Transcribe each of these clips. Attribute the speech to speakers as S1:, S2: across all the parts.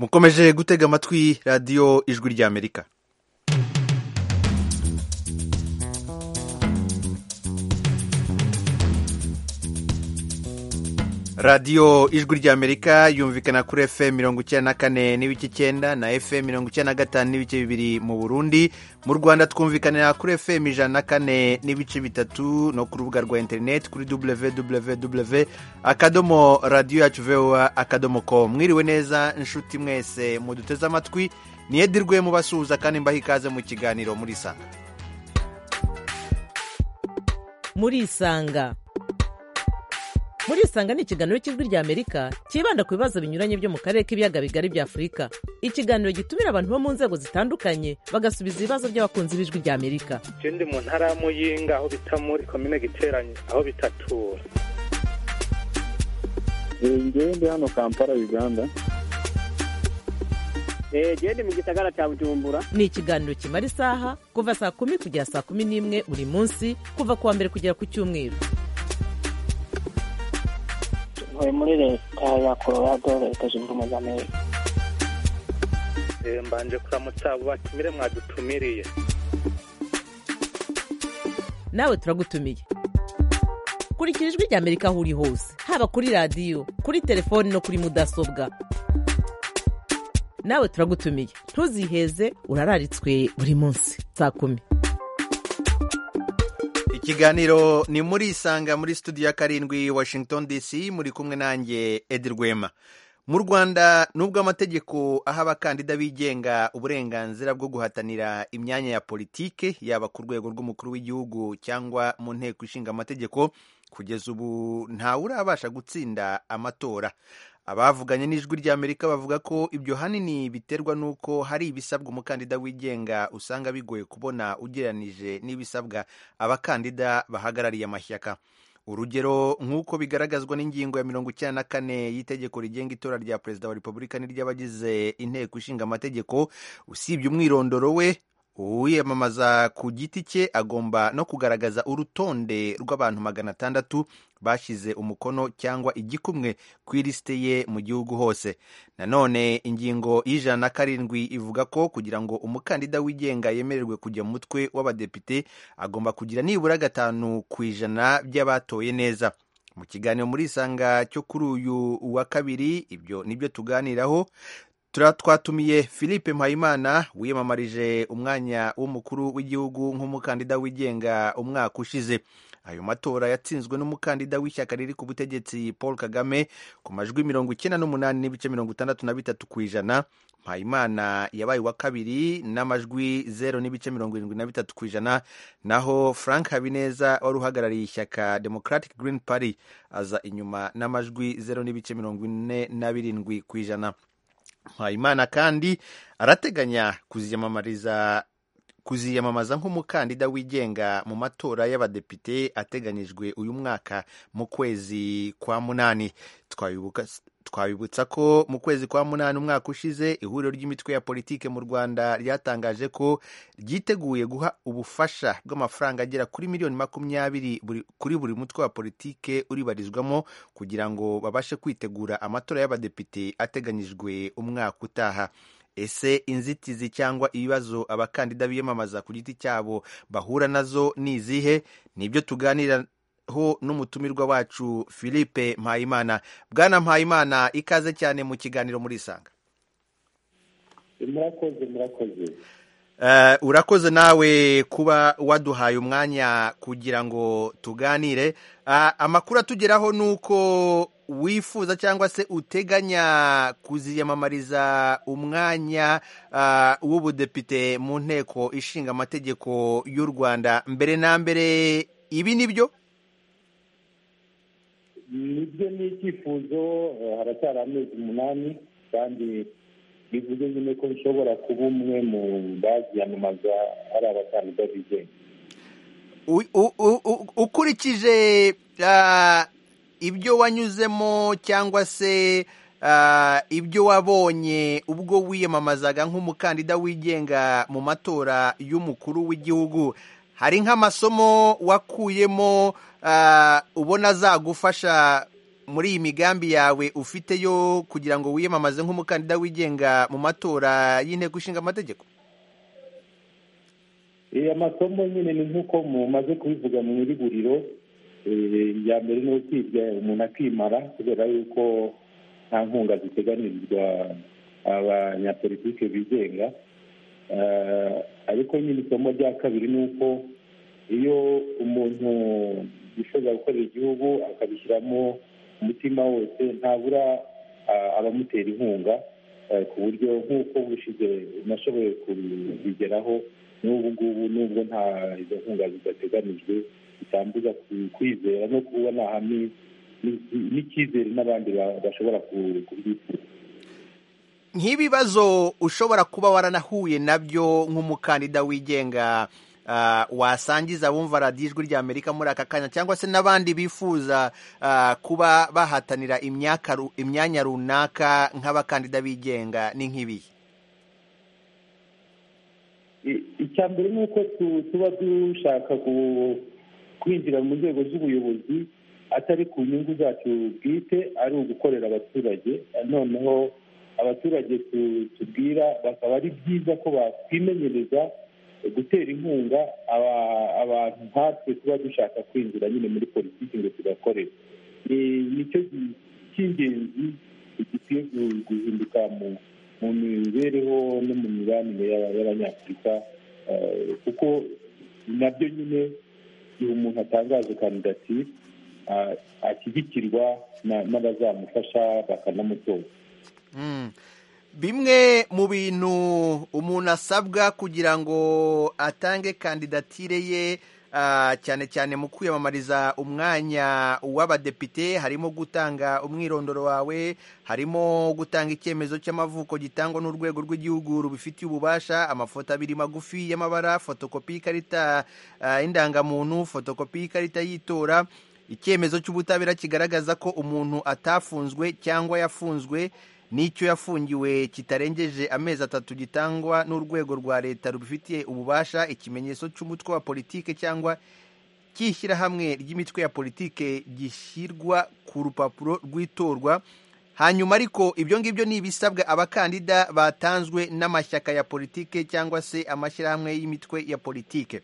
S1: mukomeje gutega amatwi radiyo ijwi ry'amerika radiyo ijwi ry'amerika yumvikana kuri fm mirongo icyenda na kane n'ibice icyenda na fm mirongo icyenda na gatanu n'ibice bibiri mu burundi mu rwanda twumvikanira kuri fm ijana na kane n'ibice bitatu no ku rubuga rwa interineti kuri www akadomo radiyo yacu voa akadomo ko mwiriwe neza inshuti mwese muduteze amatwi niyedirwe mubasuhuza kandi mbaha ikaze mu kiganiro muri isanga
S2: muri isanga muri isanga ni ikiganiro cy'ijwi ry'amerika cyibanda ku bibazo binyuranye byo mu karere k'ibiyaga bigari bya afurika ikiganiro gitumira abantu bo mu nzego zitandukanye bagasubiza ibibazo by'abakunzi b'ijwi ry'amerika
S3: je ndi mu ntara ya muyinga aho bita muri komine giteranyi aho bitatura
S4: ngewe ndi hano kampala uganda
S5: gende mu gisagara cya bujumbura
S2: ni ikiganiro kimara isaha kuva saa kumi kugera saa kumi n'imwe buri munsi kuva ku wa mbere kugera ku cyumweru
S6: ntuye muri leta ya colorado leta zunze ubumwe za amerika
S3: Eh, mbanje kuramutsa abo batumire mwadutumiriye
S2: nawe turagutumiye kurikira ijwi ry'amerika aho uri hose haba kuri radiyo kuri telefoni no kuri mudasobwa nawe turagutumiye ntuziheze urararitswe buri munsi saa kumi
S1: ikiganiro ni muri isanga muri studio ya karindwi washington dc muri kumwe nanjye edi rwema mu rwanda nubwo amategeko aha abakandida bigenga uburenganzira bwo guhatanira imyanya ya politike yaba ku rwego rw'umukuru w'igihugu cyangwa mu nteko ishinga amategeko kugeza ubu ntawurabasha gutsinda amatora abavuganye n'ijwi ry'amerika bavuga ko ibyo hanini biterwa n'uko hari ibisabwa umukandida wigenga usanga bigoye kubona ugereranije n'ibisabwa abakandida bahagarariye amashyaka urugero nk'uko bigaragazwa n'ingingo ya mirongo icyenda na kane y'itegeko rigenga itora rya perezida wa repubulika n'iry'abagize inteko ishinga amategeko usibye umwirondoro we uwiyamamaza ku giti cye agomba no kugaragaza urutonde rw'abantu magana atandatu bashyize umukono cyangwa igikumwe ku ilisite ye mu gihugu hose nanone ingingo y'ijana na karindwi ivuga ko kugira ngo umukandida wigenga yemererwe kujya mu mutwe w'abadepite agomba kugira nibura gatanu ku ijana by'abatoye neza mu kiganiro muri isanga cyo kuri uyu wa kabiri ibyo nibyo tuganiraho twatumiye philippe mpayimana wiyamamarije umwanya w'umukuru w'igihugu nk'umukandida wigenga umwaka ushize ayo matora yatsinzwe n'umukandida w'ishyaka riri ku butegetsi paul kagame ku majwi mirongo icyenda n'umunani n'ibice mirongo itandatu na bitatu ku ijana mpayimana yabaye uwa kabiri n'amajwi zero n'ibice mirongo irindwi na bitatu ku ijana naho frank habineza wari uhagarariye ishyaka democratic green party aza inyuma n'amajwi zero n'ibice mirongo ine na birindwi ku ijana mpayimana kandi arateganya kuziyamamariza kuziyamamaza nk'umukandida wigenga mu matora y'abadepite ateganyijwe uyu mwaka mu kwezi kwa munani twabibuka twabibutsa ko mu kwezi kwa munani umwaka ushize ihuriro ry'imitwe ya politike mu rwanda ryatangaje ko ryiteguye guha ubufasha bw'amafaranga agera kuri miliyoni makumyabiri buri- kuri buri mutwe wa politike uribarizwamo kugira ngo babashe kwitegura amatora y'abadepite ateganyijwe umwaka utaha ese inzitizi cyangwa ibibazo abakandida biyamamaza ku giti cyabo bahura nazo ni izihe ni ibyo tuganiraho n'umutumirwa wacu philippe mpayimana bwana mpayimana ikaze cyane mu kiganiro muri isanga
S4: murakoze murakoze
S1: Eh, urakoze nawe kuba waduhaye umwanya kugira ngo tuganire Ah, amakuru atugeraho ni uko wifuza cyangwa se uteganya kuziyamamariza umwanya ah, w'ubudepite mu nteko ishinga amategeko y'u rwanda mbere na mbere ibi ni byo
S4: nibyo ni icyifuzo eh, haracyari amezi umunani kandi bivuze nyine ko bishobora kuba umwe mu baziyamamaza ari abakandida bigenga
S1: U- u- u- u- ukurikije ah, ibyo wanyuzemo cyangwa se ah, ibyo wabonye ubwo wiyamamazaga nk'umukandida wigenga mu matora y'umukuru w'igihugu hari nk'amasomo wakuyemo ah, ubona azagufasha muri iyi migambi yawe ufite yo kugira ngo wiyamamaze nk'umukandida wigenga mu matora y'inteko ishinga amategeko
S4: Eh, amasomo nyine ni nk'uko mumaze kubivuga mu iriguriro iya mbere ni ukwiga umuntu akimara kubera yuko nta nkunga ziteganirizwa abanyapolitike bigenga Eh, ariko nyine isomo rya kabiri ni uko iyo umuntu yifuza gukorera igihugu akabishyiramo umutima wose ntabura ah, abamutera inkunga eh, ku buryo nk'uko bushize nashoboye kubigeraho n'ubu ngubu nubwo nta izo nkunga zidateganijwe bitambuza ku- kwizera no kubona hamwe n'icyizere n'abandi ba- bashobora ku- kubyifuza
S1: nk'ibibazo ushobora kuba waranahuye nabyo nk'umukandida wigenga ah, wasangiza abumva radiyo ijwi ry'amerika muri aka kanya cyangwa se n'abandi bifuza ah, kuba bahatanira imyaka ru- imyanya runaka nk'abakandida bigenga ni nk'ibihe
S4: I- icya mbere ni uko tu- tuba dushaka ku- kwinjira mu nzego z'ubuyobozi atari ku nyungu zacu bwite ari ugukorera abaturage noneho abaturage tu- tubwira bakaba ari byiza ko bakwimenyereza gutera inkunga aba- abantu nkatwe tuba dushaka kwinjira nyine muri politiki ngo tugakorere Ni- nicyo gi- cy'ingenzi gikwiye gu- guhinduka mu mu mibereho no mu mibanire y'aba- y'abanyafurika eh, kuko nabyo nyine igihe umuntu atangaje kandidatire ah, ashyigikirwa na- n'abazamufasha bakanamutora
S1: Mm. bimwe mu bintu umuntu asabwa kugira ngo atange kandidatire ye ah, cyane cyane mu kwiyamamariza umwanya w'abadepite harimo gutanga umwirondoro wawe harimo gutanga icyemezo cy'amavuko gitangwa n'urwego rw'igihugu rubifitiye ububasha amafoto abiri magufi y'amabara fotokopi y'ikarita ah, y'indangamuntu fotokopi y'ikarita y'itora icyemezo cy'ubutabera kigaragaza ko umuntu atafunzwe cyangwa yafunzwe n'icyo yafungiwe kitarengeje amezi atatu gitangwa n'urwego rwa leta rubifitiye ububasha ikimenyetso cy'umutwe wa politike cyangwa cy'ishyirahamwe ry'imitwe ya politike gishyirwa ku rupapuro rw'itorwa hanyuma ariko ibyo ngibyo ni ibisabwa abakandida batanzwe n'amashyaka ya politike cyangwa se amashyirahamwe y'imitwe ya politike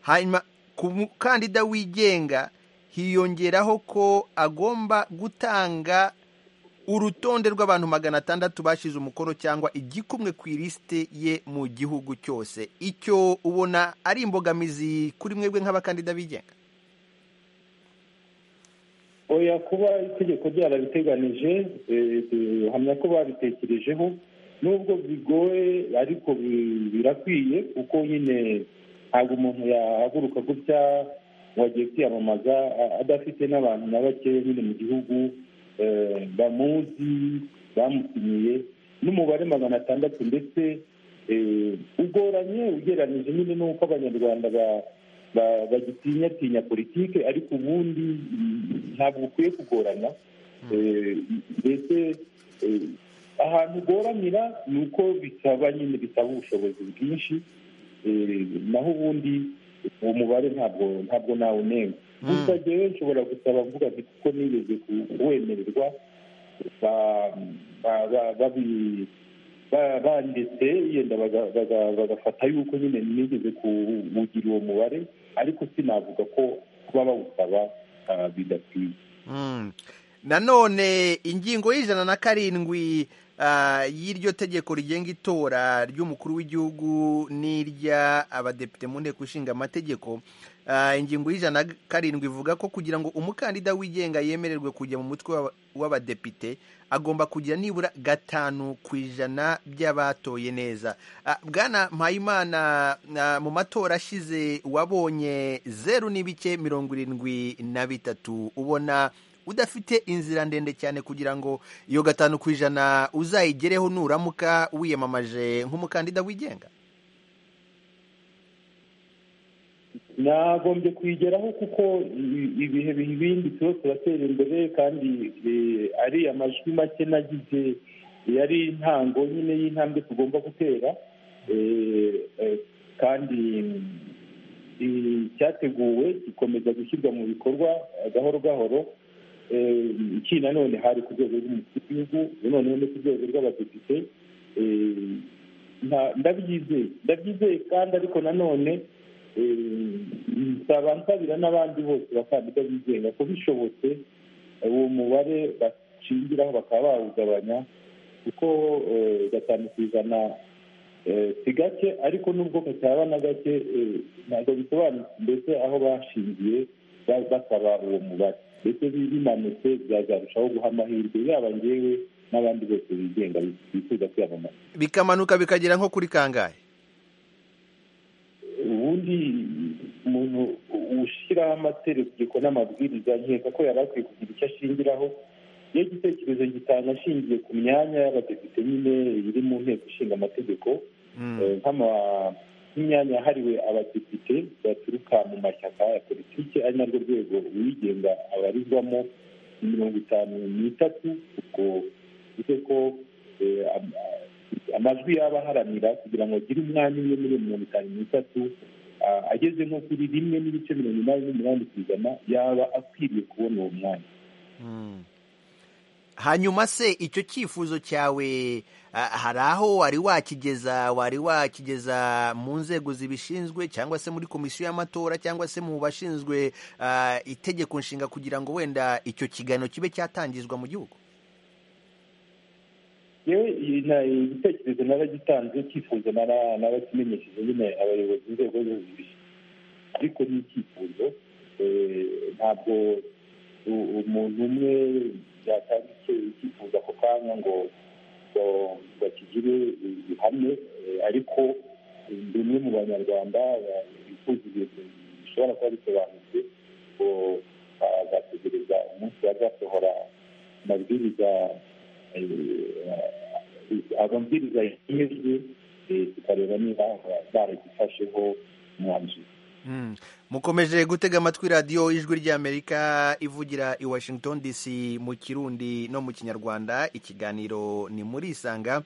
S1: hanyuma ku mukandida wigenga hiyongeraho ko agomba gutanga urutonde rw'abantu magana atandatu bashize umukono cyangwa igikumwe ku ilisite ye mu gihugu cyose icyo ubona ari imbogamizi kuri mwebwe nk'abakandida bigenga
S4: oya kuba itegeko ryarabiteganije eh, duhamya ko babitekerejeho nubwo bigoye ariko bi- birakwiye kuko nyine ntabwo umuntu yahaguruka gutya ngo agiye kwiyamamaza a- adafite n'abantu na bakeya nyine mu gihugu eh, bamuzi bamutumiye n'umubare magana atandatu ndetse eh, ugoranye ugereranyije nyine n'uko abanyarwanda ba- ba- bagitinyatinya politike ariko ubundi mm, ntabwo ukwiye kugorana Eh, mbese eh, ahantu ugoranira ni uko bisaba nyine bisaba ubushobozi bwinshi Eh, naho ubundi uwo mubare ntabwo ntabwo nawunenga
S1: Mm.
S4: gusa rero nshobora gusaba mvuga nti kuko nigeze kuwemererwa ba- ba- ba- babi- ba- banditse yenda baga- baga- bagafata yuko nyine nigeze kuwugira uwo mubare ariko sinavuga ko kuba bawusaba ah, bidakwiye
S1: Mm. nanone ingingo y'ijana na karindwi ah, y'iryo tegeko rigenga itora ry'umukuru w'igihugu n'irya abadepite mu nteko ishinga amategeko Ah, ingingo y'ijana na karindwi ivuga ko kugira ngo umukandida wigenga yemererwe kujya mu mutwe w'aba- w'abadepite agomba kugira nibura gatanu ku ijana by'abatoye neza Ah, bwana mpayimana ah, mu matora ashize wabonye zeru n'ibice mirongo irindwi na bitatu ubona udafite inzira ndende cyane kugira ngo iyo gatanu ku ijana uzayigereho nuramuka wiyamamaje nk'umukandida wigenga
S4: nagombye kuyigeraho kuko i- ibihe biha ibindi tuba turatera imbere kandi eh, ari amajwi make nagize yari intango nyine y'intambwe tugomba gutera Eh, eh, kandi mm, i- cyateguwe gikomeza gushyirwa mu bikorwa eh, gahoro gahoro iki nanone hari ku rwego rw'umukuru w'igihugu noneho no ku rwego rw'abadepite eh, nta- ndabyizeye ndabyizeye kandi ariko nanone eh, nsaba nsabira n'abandi bose bakandida bigenga ko bishobotse eh, uwo mubare bashingiraho bakaba bawugabanya kuko eh, gatanu ku ijana eh, si gake ariko nubwo kacyaba na gake eh, ntabwo bisobanutse mbese aho bashingiye ba- basaba uwo mubare ndetse bi- bimanutse byazarushaho guha amahirwe yaba ngewe n'abandi bose bigenga bifuza kwiyamamaza
S1: bikamanuka bikagera nko kuri kangahe
S4: ubundi umuntu ushyiraho amategeko n'amabwiriza nkeka ko yari akwiye kugira icyo ashingiraho iyo igitekerezo gitanga ashingiye ku myanya y'abadepite nyine iri mu nteko ishinga amategeko
S1: Mm.
S4: eh, nk'ama- nk'imyanya yahariwe abadepite baturuka mu mashyaka ya politiki ari narwo rwego uwigenga abarizwamo ni mirongo itanu n'itatu ubwo bivuze ko eh, am- amajwi yaba aharanira kugira ngo agire umwanya umwe muri iyo mirongo itanu n'itatu ah, ageze nko kuri rimwe n'ibice mirongo inani n'umunani ku ijana yaba akwiriye kubona uwo mwanya
S1: Mm. hanyuma se icyo cyifuzo cyawe ah, hari aho wari wakigeza wari wakigeza mu nzego zibishinzwe cyangwa se muri komisiyo y'amatora cyangwa se mu bashinzwe ah, itegeko nshinga kugira ngo wenda icyo kiganiro kibe cyatangizwa mu gihugu
S4: yewe iyi na- igitekerezo naragitanze cyifuzo nara- narakimenyesheje nyine abayobozi b'inzego zose zibishinzwe ariko ni icyifuzo eh, ntabwo u- umuntu umwe yatanga icyo- icyifuzo ako kanya ngo ngo ngo akigire ihame eh, ariko eh, ndi umwe mu banyarwanda ba- bifuza ibintu bishobora kuba bisobanutse ngo bagategereza umunsi bazasohora amabwiriza eh, amabwiriza yemejwe eh, tukareba niba baragifasheho umwanzuro
S1: Mm. mukomeje gutega amatwi radiyo ijwi ry'amerika ivugira i washington dc mu kirundi no mu kinyarwanda ikiganiro ni muri isanga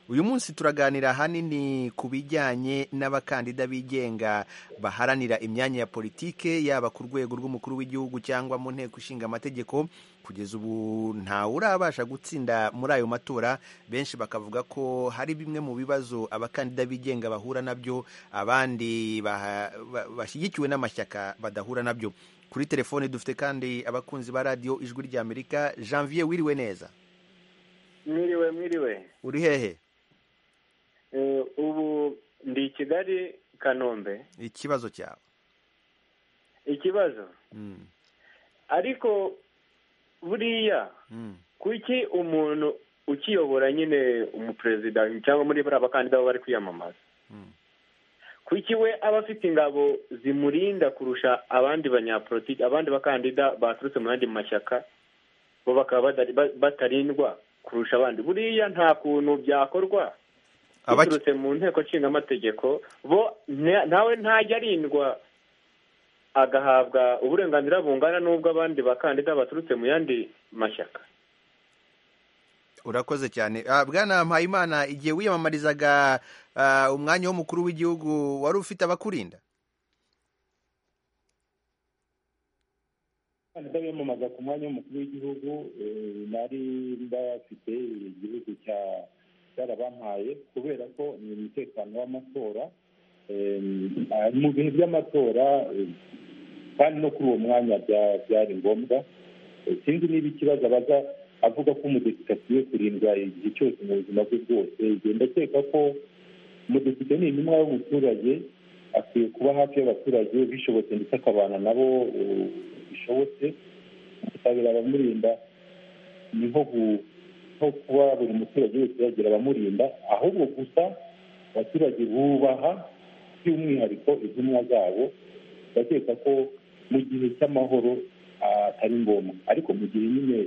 S1: uyu munsi turaganira ahanini ku bijyanye n'abakandida bigenga baharanira imyanya ya politike yaba ku rwego rw'umukuru w'igihugu cyangwa mu nteko ishinga amategeko kugeza ubu ntawe urabasha gutsinda muri ayo matora benshi bakavuga ko hari bimwe mu bibazo abakandida bigenga bahura nabyo abandi baha- ba- bashyigikiwe n'amashyaka badahura nabyo kuri telefone dufite kandi abakunzi ba radiyo ijwi ry'amerika janvier wiriwe neza
S7: mwiriwe mwiriwe
S1: uri hehe
S7: Eh, ubu ndi i kigali kanombe
S1: ikibazo cyawe
S7: ikibazo
S1: Mm,
S7: ariko buriya
S1: mm.
S7: kuki umuntu ukiyobora nyine umuperezida cyangwa muri bariya bakandida baba bari kwiyamamaza
S1: Mm.
S7: kuki we aba afite ingabo zimurinda kurusha abandi banyapolitiki abandi bakandida baturutse mu yandi mashyaka bo bakaba badari- ba- batarindwa kurusha abandi buriya nta kuntu byakorwa
S1: Abaki-
S7: biturutse mu nteko nshingamategeko bo nta- ntawe ntajya arindwa agahabwa uburenganzira bungana n'ubw'abandi bakandida baturutse mu yandi mashyaka
S1: urakoze cyane Ah, bwana mpayimana igihe wiyamamarizaga ah, umwanya w'umukuru w'igihugu wari ufite abakurinda
S4: abakandida biyamamaza ku mwanya w'umukuru w'igihugu eh, nari mbafite igihugu cya cyarabampaye kubera ko ni umutekano w'amatora eh, ah, mu bihe by'amatora eh, kandi no kuri uwo mwanya bya- byari ngombwa Eh, sinzi niba ikibazo abaza avuga ko umudepite akwiye kurindwa igihe cyose mu buzima bwe bwose igihe ndakeka ko umudepite ni intumwa y'umuturage akwiye kuba hafi y'abaturage bishobotse ndetse akabana nabo eh, bishobotse gutabira abamurinda ni nko ku- nko kuba buri muturage wese yagira abamurinda ahubwo gusa abaturage bubaha by'umwihariko intumwa zabo ndakeka ko mu gihe cy'amahoro ah, atari ngombwa ariko mu gihe nyine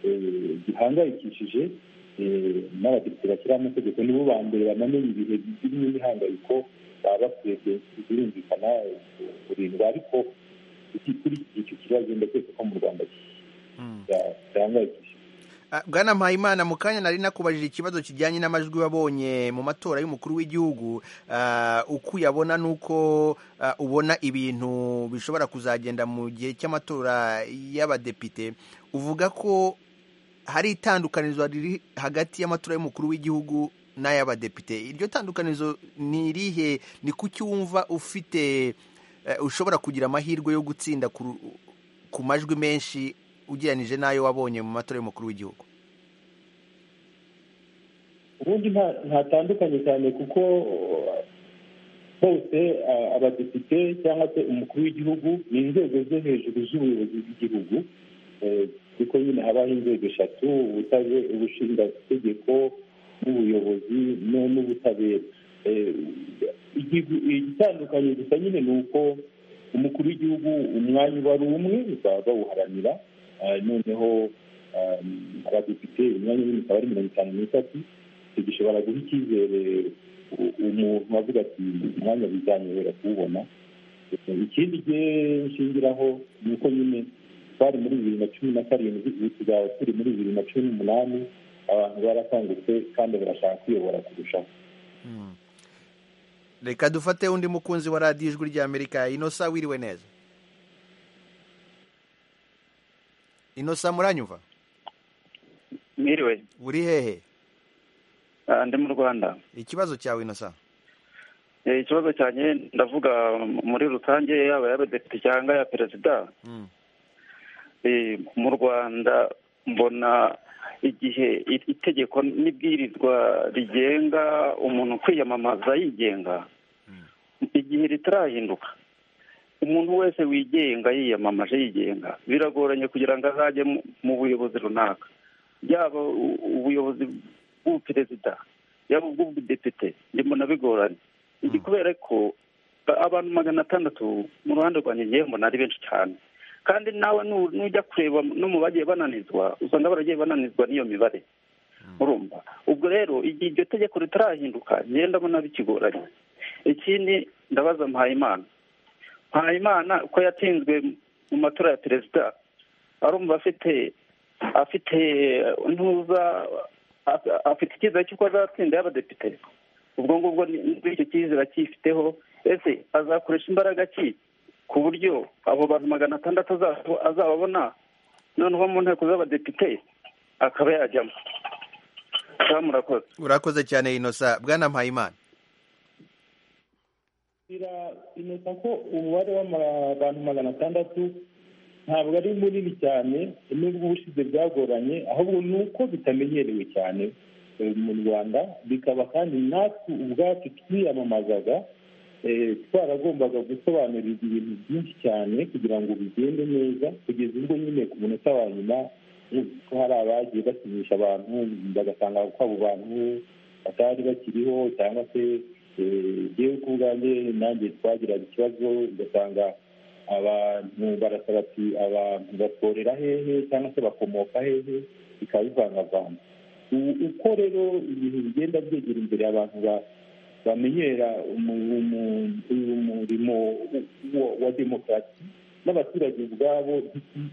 S4: eh, gihangayikishije eh, n'abadepite bashyiraho amategeko nibo ba mbere bamenye ibihe birimo imihangayiko baba bakwiye ku- birumvikana eh, kurindwa ariko iki- kuri iki kibazo ndakeka ko mu rwanda
S1: Mm.
S4: bya- byahangayikishije
S1: Ah, Bwana Mpayimana mu kanya nari nakubajije ikibazo kijyanye n'amajwi wabonye mu matora y'umukuru w'igihugu ah, uko uyabona n'uko ah, ubona ibintu bishobora kuzagenda mu gihe cy'amatora y'abadepite uvuga ko hari itandukanirizo riri hagati y'amatora y'umukuru w'igihugu n'ay'abadepite iryo tandukanirizo ni irihe ni kuki wumva ufite eh, ushobora kugira amahirwe yo gutsinda ku ru- ku majwi menshi ugereranije n'ayo wabonye mu matora y'umukuru w'igihugu
S4: ubundi nta- ntatandukanye cyane kuko uh, bose uh, abadepite cyangwa se umukuru w'igihugu ni inzego zo hejuru z'ubuyobozi bw'igihugu Eh, kuko nyine habaho inzego eshatu ubutabe- ubushingategeko n'ubuyobozi no- n'ubutabera Eh, igihu- igitandukanye gusa nyine ni uko umukuru w'igihugu umwanya uba ari umwe baba bawuharanira Ah, noneho ah, abadepite imyanya y'ibintu ikaba ari mirongo itanu n'itatu icyo gishobora guha icyizere u- umuntu avuga ati umwanya bizanyobera kuwubona ikindi gihe nshingiraho ni uko nyine twari muri bibiri na cumi na karindwi ubu tuzaba turi muri bibiri na cumi n'umunani abantu barakangutse kandi barashaka kwiyobora kurushaho
S1: reka dufate undi mukunzi wa radiyo ijwi ry'amerika inosa wiriwe neza inosa muranyumva
S5: Mwiriwe,
S1: uri hehe
S5: ah, ndi mu Rwanda.
S1: ikibazo cyawe inosa
S5: Eh, Ikibazo cyanjye ndavuga muri rusange yaba y'abadepite cyangwa ya perezida
S1: Mm.
S5: eh, mu Rwanda mbona igihe i- itegeko n'ibwirizwa rigenga umuntu kwiyamamaza yigenga igihe ritarahinduka umuntu wese wigenga yiyamamaje yigenga biragoranye kugira ngo azajye mu- mu buyobozi runaka yaba u- ubuyobozi bw'ubuperezida yaba ubw'ubudepite mbona bigoranye iki kubera ko ba- abantu magana atandatu mu ruhande rwanjye ngewe mbona ari benshi cyane kandi nawe nu- nujya kureba no mu bagiye bananizwa usanga baragiye bananizwa n'iyo mibare urumva ubwo rero igihe iryo tegeko ritarahinduka ngenda mbona bikigoranye ikindi ndabaza mpayimana mpayimana ko yatsinzwe mu matora ya perezida arumva afite afite ntuza af- afite icyizere cy'uko azatsinda y'abadepite ubwo ngubwo ni- ni- icyo cyizere akifiteho ese azakoresha imbaraga ki ku buryo abo bantu magana atandatu aza- azababona noneho mu nteko z'abadepite akaba yajyamo cyangwa murakoze
S1: urakoze cyane inosa bwana mpayimana
S4: biramenyesha ko umubare w'abantu magana atandatu ntabwo ari munini cyane nubwo ubushize bwagoranye ahubwo ni uko bitamenyerewe cyane eh, mu rwanda bikaba kandi natwe ubwacu twiyamamazaga eh, twaragombaga gusobanurirwa ibintu byinshi cyane kugira ngo bigende neza kugeza ubwo nyine ku munota wa nyuma eh, ko hari abagiye basinyisha abantu bagasanga ko abo bantu batari bakiriho cyangwa se eh, jyewe ku bwanjye nanjye twagiraga ikibazo ugasanga abantu barasaba ati abantu batorera hehe cyangwa se bakomoka hehe bikaba bivangavanga U- uko rero ibintu bigenda byegera imbere abantu ba- bamenyera umu- umu- uyu murimo wa- wa demokarasi n'abaturage ubwabo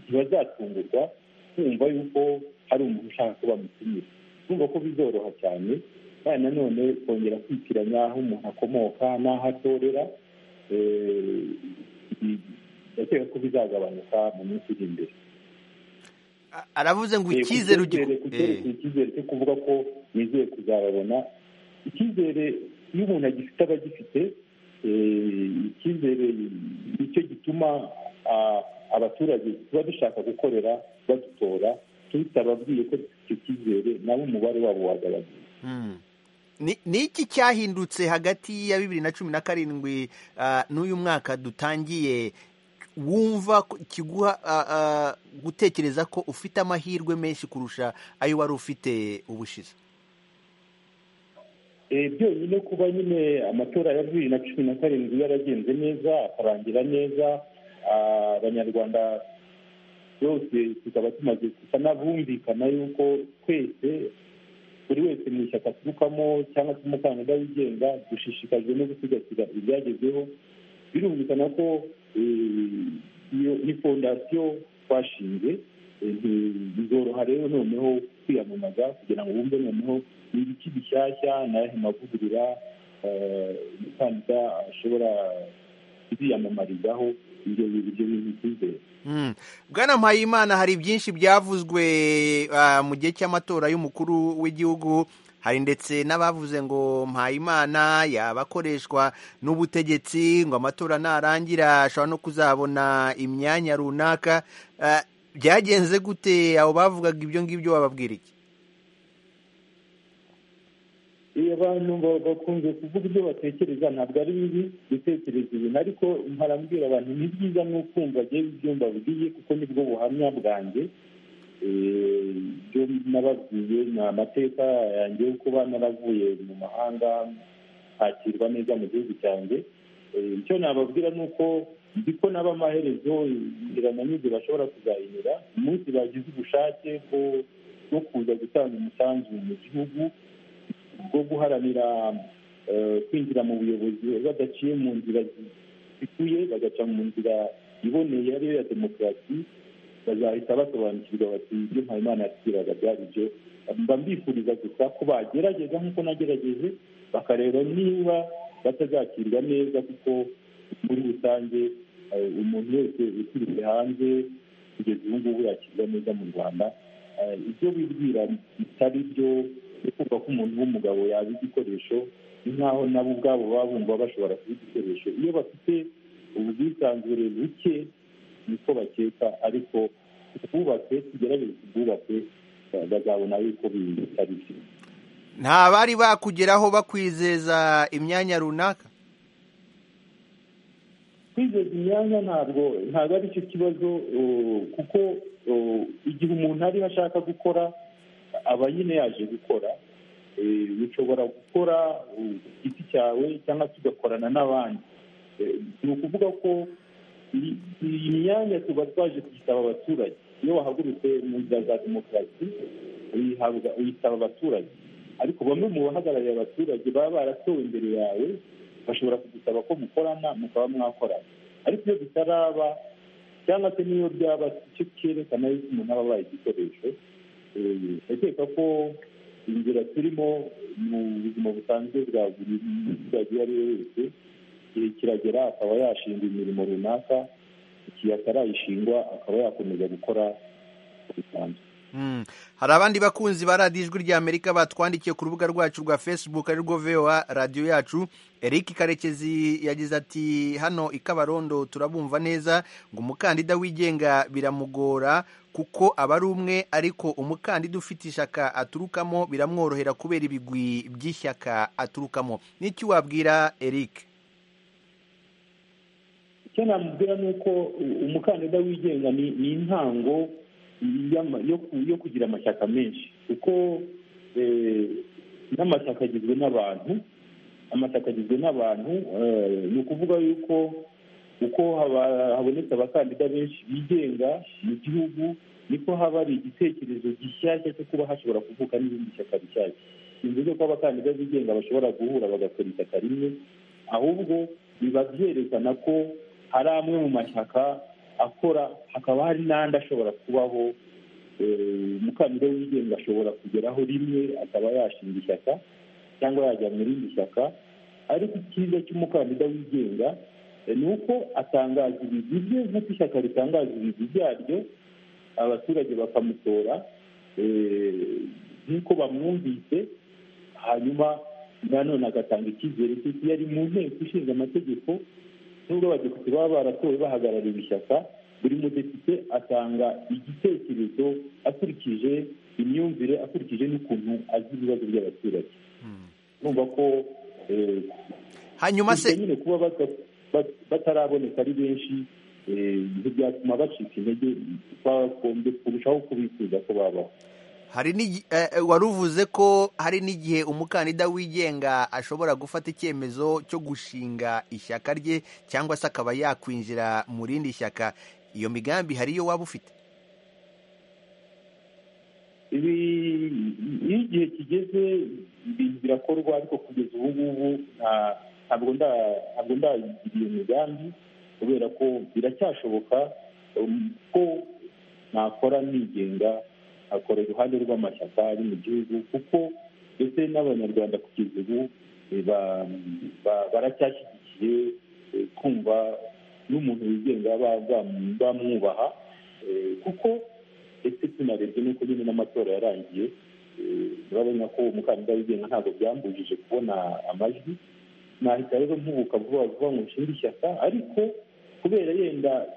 S4: ntibazatungurwa kumva yuko hari umuntu ushaka ko bamutumira kumva ko bizoroha cyane kandi nanone kongera kwitiranya aho umuntu akomoka n'aho atorera eh, ibi- ndakeka ko bizagabanuka mu minsi iri imbere
S1: A- aravuze ngo
S4: Eh,
S1: icyizere
S4: ku cyizere-
S1: ugi-
S4: ku
S1: Eh,
S4: cyerekeye icyizere cyo kuvuga ko nizeye kuzababona icyizere iyo umuntu agifite aba agifite eh, icyizere nicyo gituma ah, abaturage tuba dushaka gukorera badutora tutababwiye ko dufite icyo cyizere nabo umubare wabo wagabanuka
S1: Mm. Ni ni iki cyahindutse hagati ya bibiri na cumi na karindwi ah, n'uyu mwaka dutangiye wumva ko- kiguha ah, ah, gutekereza ko ufite amahirwe menshi kurusha ayo wari ufite ubushize
S4: Eh, byonyine kuba nyine amatora ya bibiri na cumi na karindwi yaragenze neza akarangira neza ah, abanyarwanda bose tukaba tumaze gusa n'abumvikana yuko twese buri wese mu ishyaka aturukamo cyangwa se umukandida wigenga dushishikajwe no gusigasira ibyagezweho birumvikana ko eh, iyo ni fondasiyo twashinze eh, nti- bizoroha rero noneho kwiyamamaza kugira ngo bumve noneho ni ibiki bishyashya ni ayahe mavugurura umukandida ashobora kuziyamamarizaho ibyo ibyo bintu by'imbere
S1: bwana mpayimana hari byinshi byavuzwe ah, mu gihe cy'amatora y'umukuru w'igihugu hari ndetse n'abavuze ngo mpayimana yaba akoreshwa n'ubutegetsi ngo amatora narangira ashobora no kuzabona imyanya runaka Ah, byagenze gute abo bavugaga ibyo ngibyo bababwira iki
S4: iyo abantu ba- bakunze kuvuga ibyo batekereza ntabwo ari bibi gutekereza ibintu ariko mparambwira abantu ni byiza n'ukumva agiye ibyumba buriye kuko nibwo buhamya bwanjye Eh, ibyo nababwiye ni amateka yanjye yo kuba naravuye mu mahanga hakirwa neza mu gihugu cyanjye Eh, icyo nababwira ni uko nzi ko naba amaherezo inzira nanyuze bashobora kuzayinyura umunsi bagize ubushake bwo- bwo kuza gutanga umusanzu mu gihugu bwo guharanira eh, kwinjira mu buyobozi badaciye mu nzira zikuye bagaca mu nzira iboneye ariyo ya demokarasi bazahita basobanukirwa bati ibyo mpayimana yatubwiraga byari byo mba mbifuriza gusa ko bagerageza nk'uko nagerageje bakareba niba batazakirwa neza kuko muri rusange eh, umuntu wese uturutse hanze kugeza ubu ngubu yakirwa neza mu rwanda Eh, ibyo bibwira bitari byo ni kumva ko umuntu w'umugabo yaba igikoresho ni nk'aho nabo ubwabo baba bumva bashobora kuba igikoresho iyo bafite ubwisanzure buke niko bakeka ariko twubatse tugerageze tubwubake eh, bazabona yuko bitari byo
S1: nta bari bakugeraho bakwizeza imyanya runaka
S4: kwizeza imyanya ntabwo ntabwo ari cyo kibazo uh, kuko uh, igihe umuntu ariho ashaka gukora aba nyine yaje gukora Eh, ushobora gukora uh, ku giti cyawe cyangwa se ugakorana n'abandi Eh, ni ukuvuga ko iyi- iyi myanya tuba twaje kuyisaba abaturage iyo wahagurutse mu nzira za demokarasi uyihabwa uyisaba abaturage ariko bamwe mu bahagarariye abaturage baba baratowe imbere yawe bashobora kugusaba ko mukorana mukaba mwakorana ariko iyo bitaraba cyangwa se n'iyo byaba icyo cyerekana yuko umuntu aba abaye igikoresho Eh, ndakeka ko inzira turimo mu buzima busanzwe bwa buri muturage uwo ari we wese igihe kiragera akaba yashinga imirimo runaka igihe atarayishingwa akaba yakomeza gukora bisanzwe
S1: Mm. hari abandi bakunzi ba radiyo ijwi ry'amerika batwandikiye ku rubuga rwacu rwa facebook ari rwo voa radiyo yacu eric karekezi yagize ati hano i kabarondo turabumva neza ngo umukandida wigenga biramugora kuko aba ari umwe ariko umukandida ufite ishyaka aturukamo biramworohera kubera ibigwi by'ishyaka aturukamo n'icyo wabwira eric
S4: icyo namubwira ni uko u- umukandida wigenga ni ni intango y'ama- yo ku- yo kugira amashyaka menshi kuko eh, n'amashyaka agizwe n'abantu amashyaka agizwe n'abantu eh, ni ukuvuga yuko uko haba- habonetse abakandida benshi bigenga mu gihugu niko haba hari igitekerezo gishyashya cyo kuba hashobora kuvuka n'ibindi shyaka rishyashya simvuze ko abakandida bigenga bashobora guhura bagakora ishyaka rimwe ahubwo biba byerekana ko hari amwe mu mashyaka akora hakaba hari n'andi ashobora kubaho eh, umukandida wigenga ashobora kugeraho rimwe akaba yashinga ishyaka cyangwa yajya mu rindi shyaka ariko icyiza cy'umukandida wigenga eh, ni uko atangaza ibigwi bye nk'uko ishyaka ritangaza ibigwi byaryo abaturage bakamutora eh, nk'uko bamwumvise hanyuma nanone agatanga icyizere cy'uko iyo ari mu nteko ishinga amategeko nubwo abadepite baba baratowe bahagarariye ishyaka buri mudepite atanga igitekerezo akurikije imyumvire akurikije n'ukuntu azi ibibazo by'abaturage numva ko eh,
S1: hanyuma
S4: gusa
S1: se
S4: nyine kuba bata- bat- bataraboneka ari benshi eh, ntibyatuma bacika intege bagombye kurushaho kubifuza ko babaho
S1: hari n'igi- eh, eh, wari uvuze ko hari n'igihe umukandida wigenga ashobora gufata icyemezo cyo gushinga ishyaka rye cyangwa se akaba yakwinjira mu rindi shyaka iyo migambi hari iyo waba ufite
S4: ibi iyo igihe kigeze ibintu birakorwa ariko kugeza ubu ngubu nta- ntabwo nda- ntabwo ndayigira iyo migambi kubera ko biracyashoboka um, ko nakora nigenga akora iruhande rw'amashyaka ari mu gihugu kuko ndetse n'abanyarwanda kugeza ubu eh, ba- ba- baracyashyigikiye eh, kumva n'umuntu wigenga ba- ba- bamwubaha eh, kuko ndetse tunarebye n'uko nyine n'amatora yarangiye eh, urabona ko umukandida wigenga ntabwo byambujije kubona amajwi nahita rero mpubuka vuba vuba ngo nshinge ishyaka ariko kubera yenda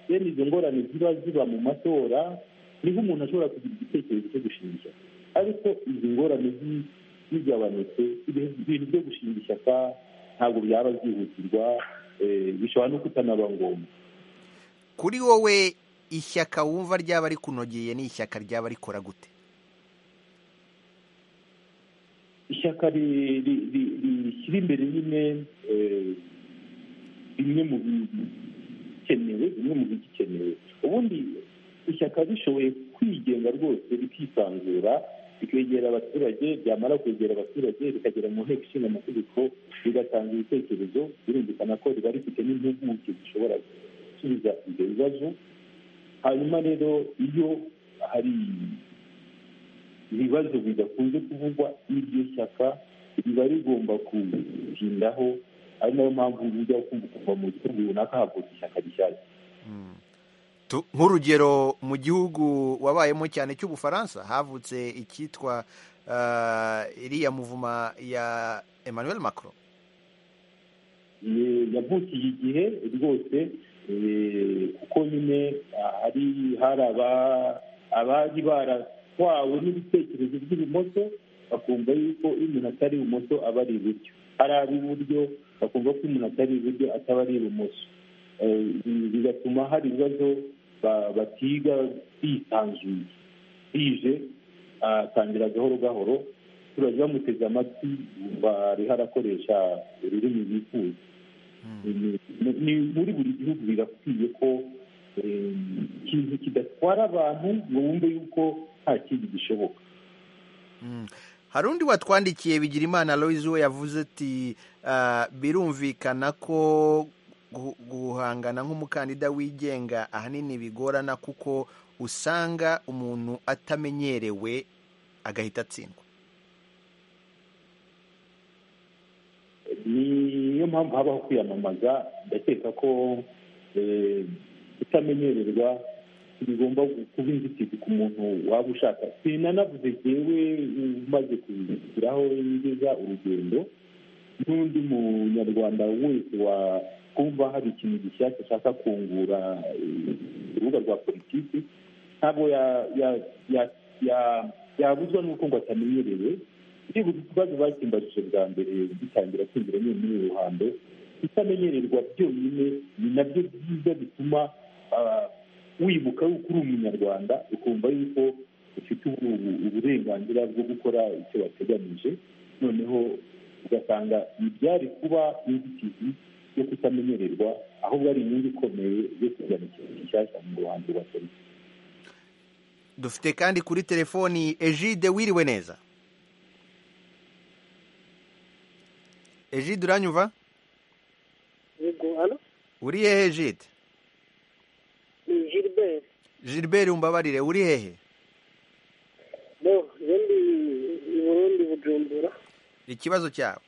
S4: bene izo ngorane ziba ziba mu matora niho umuntu ashobora kugira igitekerezo cyo gushinga ishyaka ariko izi ngorane zi- zigabanutse ibintu ibintu byo gushinga ishyaka ntabwo byaba byihutirwa eh, bishobora no kutanaba ngombwa
S1: kuri wowe ishyaka wumva ryaba rikunogeye ni ishyaka ryaba rikora gute
S4: ishyaka ri- ri- ri- rishyira imbere nyine eh, bimwe mu bikenewe bimwe mu bigikenewe ubundi ishyaka rishoboye kwigenga rwose rikisanzura rikegera abaturage ryamara kwegera abaturage rikagera mu nteko ishinga amategeko rigatanga ibitekerezo birumvikana ko riba rifite n'impuguke zishobora gusubiza ibyo bibazo hanyuma rero iyo hari ibibazo bidakunze kuvugwa n'iryo shyaka riba rigomba kubitindaho ari nayo mpamvu ujya kumva kuva mu gihugu runaka havuka ishyaka rishyashya
S1: Tu- nk'urugero mu gihugu wabayemo cyane cy'ubufaransa havutse icyitwa ah, iriya muvuma ya emmanuel macron
S4: Ye- yavukiye igihe rwose eh, kuko nyine ah, hari hari aba- abari baratwawe n'ibitekerezo by'ibumoso bakumva yuko iyo umuntu atari ibumoso aba ari iburyo hari ab'iburyo bakumva ko umuntu atari iburyo ataba ari ibumoso Eh, bi- bigatuma hari ibibazo ba- batiga bisanzuye bije atangira gahoro gahoro abaturage bamuteze amatwi bumva ariho arakoresha ururimi bifuza Ni- ni- ni muri buri gihugu birakwiye ko eh, ikintu kidatwara abantu ngo wumve yuko nta kindi gishoboka
S1: Mm. hari undi watwandikiye bigirimana loise we yavuze ati ah, birumvikana ko gu- guhangana nk'umukandida wigenga ahanini bigorana kuko usanga umuntu atamenyerewe agahita atsindwa
S4: niyo mpamvu habaho kwiyamamaza ndakeka ko eh, kutamenyererwa bigomba kuba inzitizi ku muntu waba ushaka sinanavuze jyewe umaze kugiraho ngeza urugendo n'undi munyarwanda wese wakumva hari ikintu gishyashya ashaka kungura eh, urubuga rwa politiki ntabwo ya- ya- ya- ya- yabuzwa n'uko ngo atamenyerewe ndibuka ikibazo bakimbajije bwa mbere gitangira kwinjira nyine muri uru ruhando kutamenyererwa byonyine ni nabyo byiza bituma ah, wibuka yuko uri umunyarwanda ukumva yuko ufite ubu- ubu- uburenganzira bwo gukora icyo wateganyije noneho ugasanga ntibyari kuba inzitizi yo kutamenyererwa ahubwo ari inyungu ikomeye yo kujyana ikintu gishyashya mu ruhando rwa polisi
S1: dufite kandi kuri telefoni egide wiriwe neza egide uranyumva
S6: yego hano
S1: uri hehe egide
S6: ni gilbert
S1: gilbert umbabarire uri hehe
S6: bo ubundi i burundi bujumbura
S1: ikibazo cyawe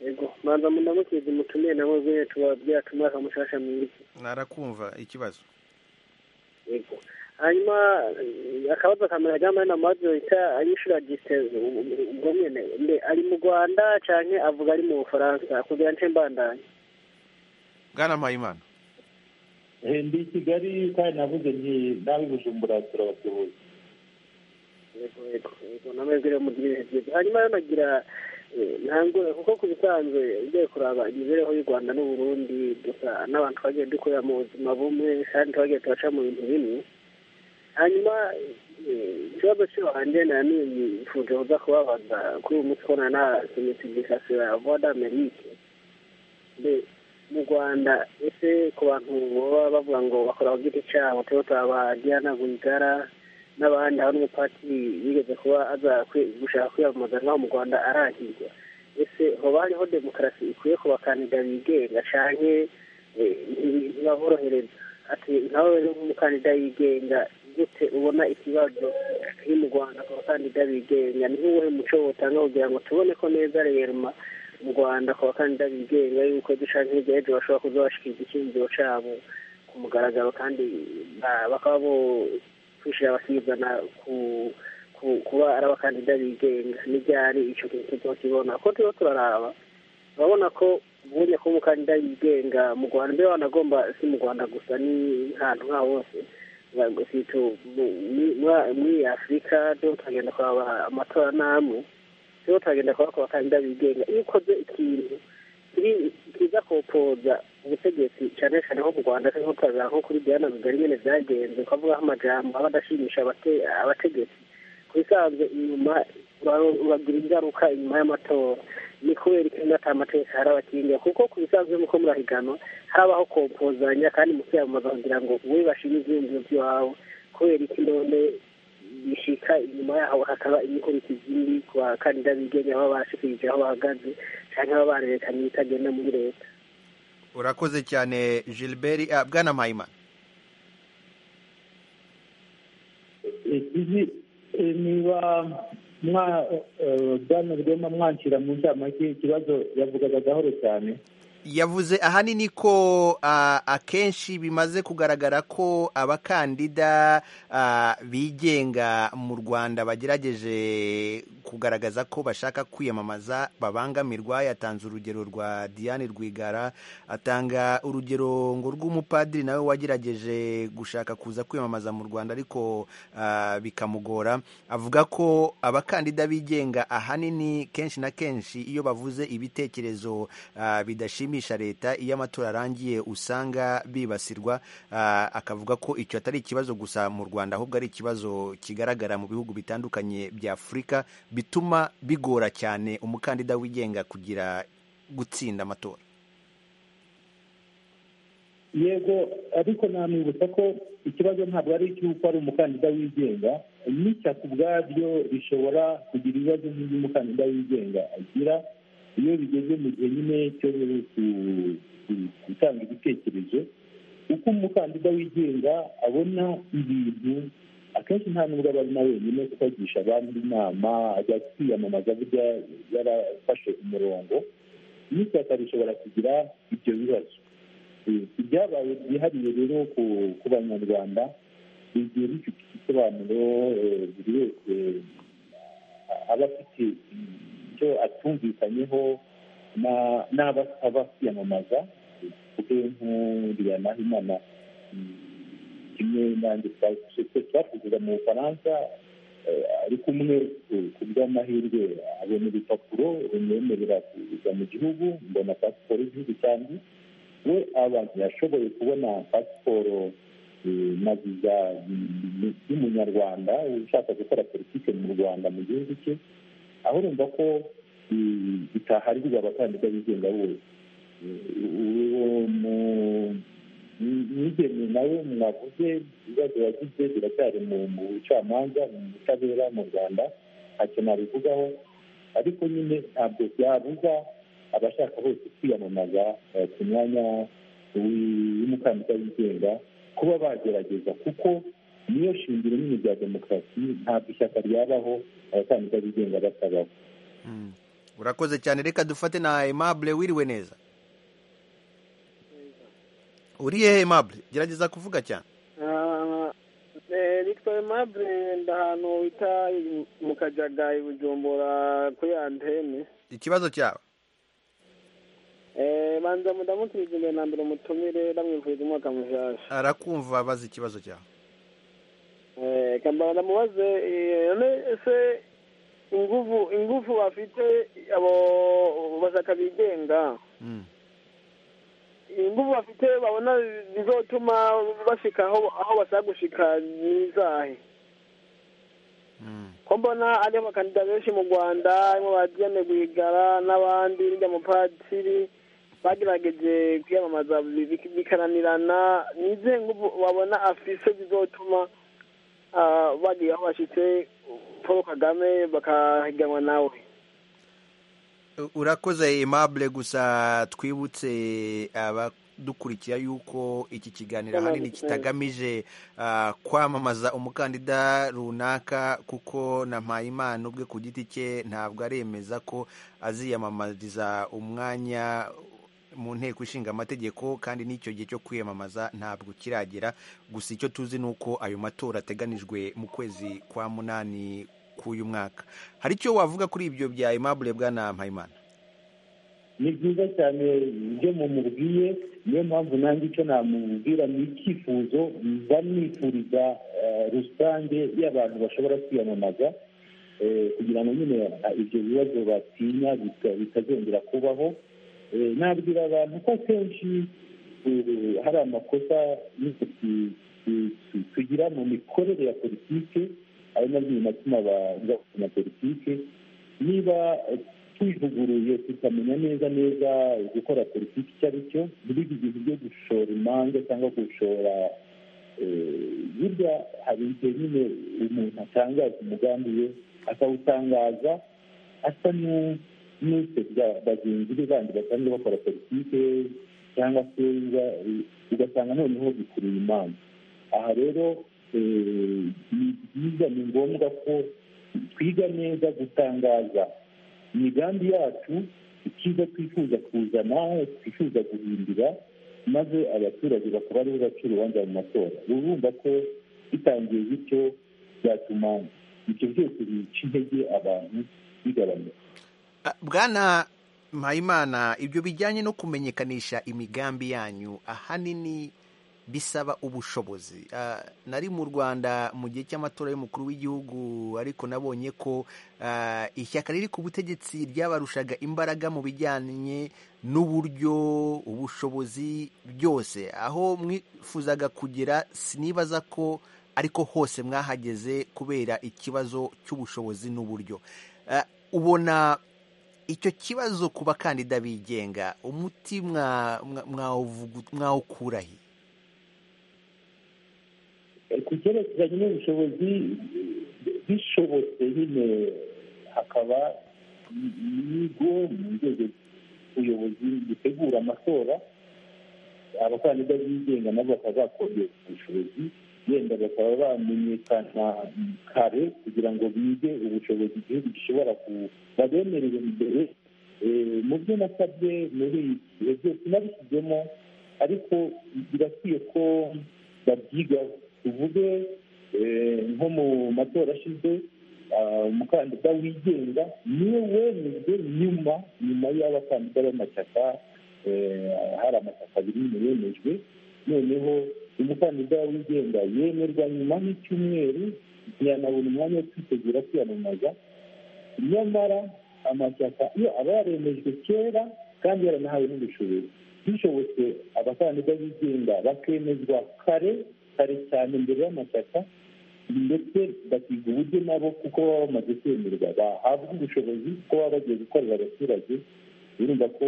S6: yego banza munamukize mutumire nabo bwene tubabyacu umwaka mushasha mwiza
S1: narakumva ikibazo
S6: yego hanyuma eh, akabazo kamera jamani na majorita yishura distance ubwo nyene mbe ari mu rwanda canke avuga ari mu bufaransa kugira nce mbandanye
S1: bwana mpayimana
S4: Eh, ndi i kigali kandi navuze nti nawe i bujumbura turabatoboye
S6: yego yego yego namwe bwire mu gihe cyiza hanyuma yanagira ntangure kuko ku bisanzwe ugiye kuraba imibereho y'u rwanda n'u burundi dusa n'abantu twagiye dukorera mu buzima bumwe kandi twagiye turaca mu bintu bimwe hanyuma eh, ikibazo cyo hanjye na nini nifuje kuza kubabaza kuri uyu munsi kubona na sinifikasiyo ya voix d'amerique mbe mu rwanda ese ku bantu baba bavuga ngo bakora ku giti cyabo turimo turaba diana rwigara n'abandi hari umupatiri yigeze kuba aza kwi- gushaka kwiyamamaza naho mu rwanda arahirwa ese hoba hariho demokarasi ikwiye ku bakandida bigenga canke eh, ntibaborohereza ati nkawe rero nk'umukandida yigenga gute ubona ikibazo kiri mu rwanda ku bakandida bigenga ni nk'uwuhe muco wotanga kugira ngo tubone ko neza rema mu rwanda ku bakandida bigenga yuko dushaka hirya y'ejo bashobora kuza bashyikiza icyiyumviro cyabo ku mugaragaro kandi ba- bakaba bokwishira abasizana ku ku- kuba ari abakandida bigenga n'ibyari icyo kintu tuba kibona kuko tuba turaraba urabona ko ubonye kuba umukandida yigenga mu rwanda mbere wanagomba si mu rwanda gusa ni ahantu nka hose Ntabwo si tu- mu- mu- muri- muri afurika rero turagenda kuhaba amatora n'amwe rero turagenda kuhaba ku bakandida bigenga iyo ukoze ikintu kiri- kiza kopoza ubutegetsi cyane cyane nko mu rwanda nko turaza nko kuri diana rugari nyine byagenze ukavugaho amajambo aba adashimisha abate- abategetsi ku bisanzwe inyuma ura- uragira ingaruka inyuma y'amatora ni kubera ikintu atamategeko hari abakinga kuko ku bisanzwe nk'uko murahiganwa harabaho kompozanya kandi mu kwiyamamaza kugira ngo wowe bashima ibyiyumviro by'iwawe kubera iki none bishika inyuma yaho hakaba imikurikizi indi ku bakandida bigenga baba bashikirije aho bahagaze cyangwa baba barerekanye ibitagenda muri leta
S1: urakoze cyane gilbert ah, bwana mpayimana
S4: izi niba mwa bwana rwema mwanshyira mu nama ikibazo yavugaga gahoro cyane
S1: yavuze ahanini ko ah, akenshi bimaze kugaragara ko abakandida ah, bigenga mu rwanda bagerageje kugaragaza ko bashaka kwiyamamaza babangamirwa yatanze urugero rwa diane rwigara atanga urugero ngo rw'umupadiri nawe wagerageje gushaka kuza kwiyamamaza mu rwanda ariko ah, bikamugora avuga ko abakandida bigenga ahanini kenshi na kenshi iyo bavuze ibitekerezo ah, bidashimisha leta iyo amatora arangiye usanga bibasirwa ah, akavuga ko icyo atari ikibazo gusa mu rwanda ahubwo ari ikibazo kigaragara mu bihugu bitandukanye bya afurika bituma bigora cyane umukandida wigenga kugira gutsinda amatora
S4: yego ariko namwibutsa ko ikibazo ntabwo ari icy'uko ari umukandida wigenga n'ishyaka ubwaryo rishobora kugira ibibazo nk'iby'umukandida wigenga agira iyo bigeze mu gihe nyine cyo ku- ku- gutanga ibitekerezo uko umukandida wigenga abona ibintu akenshi nta nubwo aba ari na wenyine kuko agisha abandi inama ajya kwiyamamaza burya yarafashe umurongo n'ishyaka rishobora kugira ibyo bibazo Eh, ibyabaye byihariye rero ku- ku banyarwanda bigiye bifite igisobanuro eh, buri wese eh, aba afite icyo atumvikanyeho na- n'abo asaba kwiyamamaza tuvuge nk'uriya nahimana kimwe nanjye twase- twese twakuzaga mu bufaransa eh, ariko umwe ku- ku bw'amahirwe abona urupapuro rumwemerera kuza mu gihugu mbona pasiporo y'igihugu cyanjye we abantu yashoboye kubona pasiporo eh, na viza y'u- y'umunyarwanda ushaka gukora politiki mu rwanda mu gihugu cye aho urumva ko eh, bitaharirwa abakandida bigenga bose Eh, uwo mu- mu- mwigeme nawe mwavuze ibibazo yagize biracyari mu mu bucamanza mu butabera mu rwanda ntacyo nabivugaho ariko nyine ntabwo byabuza abashaka bose kwiyamamaza eh, ku mwanya w'i- w'umukandida wigenga kuba bagerageza kuko niyo shingiro nini rya demokarasi ntabwo ishyaka ryabaho abakandida bigenga batabaho
S1: Mm. urakoze cyane reka dufate na aimable wiriwe neza uri hehe aimable gerageza kuvuga cyane
S8: bitwa aimable ndi ahantu bita mu kajaga i bujumbura kuri antene
S1: ikibazo cyawe
S8: Eh, banza mudamutumiza imbere na mbere umutumire ndamwifuriza umwaka mushasha
S1: arakumva abaza ikibazo cyawe
S8: Eh, kambara ndamubaze eh, none ese inguvu inguvu bafite abo bashaka bigenga
S1: Mm.
S8: inguvu bafite babona zizotuma bashika aho aho bashaka gushika nizahe
S1: Mm.
S8: ko mbona ari abakandida benshi mu rwanda harimo ba diane rwigara n'abandi n'irya mupadiri bagerageje kwiyamamaza bi- bikaranirana nizihe nguvu babona afise zizotuma ah, bagira aho bashitse paul kagame bakahiganwa nawe
S1: urakoze aimable gusa twibutse aba dukurikira yuko iki kiganiro ahanini kitagamije ah, kwamamaza umukandida runaka kuko na mpayimana ubwe ku giti cye ntabwo aremeza ko aziyamamariza umwanya mu nteko ishinga amategeko kandi n'icyo gihe cyo kwiyamamaza ntabwo kiragera gusa icyo tuzi ni uko ayo matora ateganijwe mu kwezi kwa munani k'uyu mwaka hari icyo wavuga kuri ibyo bya aimable bwana mpayimana
S4: ni byiza cyane ibyo mumubwiye niyo mpamvu nanjye icyo namubwira ni icyifuzo mba nifuriza eh, rusange y'abantu bashobora kwiyamamaza eh, kugira ngo nyine ah, ibyo bibazo batinya bita- bitazongera kubaho Eh, nabwira abantu ko akenshi eh, hari amakosa nyine tu- tu- tu- tugira mu mikorere ya politike ari nabyo binatuma abanyabuzima politike niba eh, twivuguruye tukamenya neza neza gukora politiki icyo ari cyo ntibige ibintu byo gushora imanza cyangwa gushora eh, burya hari igihe nyine umuntu atangaza umugambi we akawutangaza asa n'u- n'usebya bagenzi be bandi basanzwe bakora politike cyangwa se biba- ugasanga noneho bikuruye imanza aha rero eh, ni byiza ni ngombwa ko twiga neza gutangaza imigambi yacu icyiza twifuza kuzana twifuza guhindura maze abaturage bakaba aribo baca urubanza mu matora urumva ko bitangiye bityo byatuma ibyo byose bica intege abantu bigabanuka
S1: Ah, bwana mpayimana ibyo bijyanye no kumenyekanisha imigambi yanyu ahanini bisaba ubushobozi Ah, nari mu rwanda mu gihe cy'amatora y'umukuru w'igihugu ariko nabonye ko ah, ishyaka riri ku butegetsi ryabarushaga imbaraga mu bijyanye n'uburyo ubushobozi byose aho mwifuzaga kugera sinibaza ko ariko hose mwahageze kubera ikibazo cy'ubushobozi n'uburyo Ah, ubona icyo kibazo ku bakandida bigenga umuti mwa- mwa- mwawuvugu- mwawukura he
S4: ku cyerekeranye n'ubushobozi bishobotse nyine hakaba ibigo mu nzego z'ubuyobozi bitegura amatora abakandida bigenga nabo bakaba bakongera ubushobozi yenda bakaba bamenyekana kare kugira ngo bige ubushobozi igihugu gishobora babemerere imbere Eh, mu byo nasabye muri iki bihe byose nabishyizemo ariko birakwiye ko babyigaho tuvuge eh, nko mu matora ashize ah, umukandida wigenga niwe wemejwe nyuma nyuma y'abakandida b'amashyaka eh, hari amashyaka abiri nyine yemejwe noneho umukandida wigenga yemerwa nyuma y'icyumweru ntiyanabona umwanya wo kwitegura kwiyamamaza nyamara amashyaka iyo aba yaremejwe kera kandi yaranahawe n'ubushobozi bishobotse abakandida bigenga bakemezwa kare kare cyane mbere y'amashyaka ndetse bakiga uburyo nabo kuko baba bamaze kwemerwa bahabwa ubushobozi kuko baba bagiye gukorera abaturage birumva ko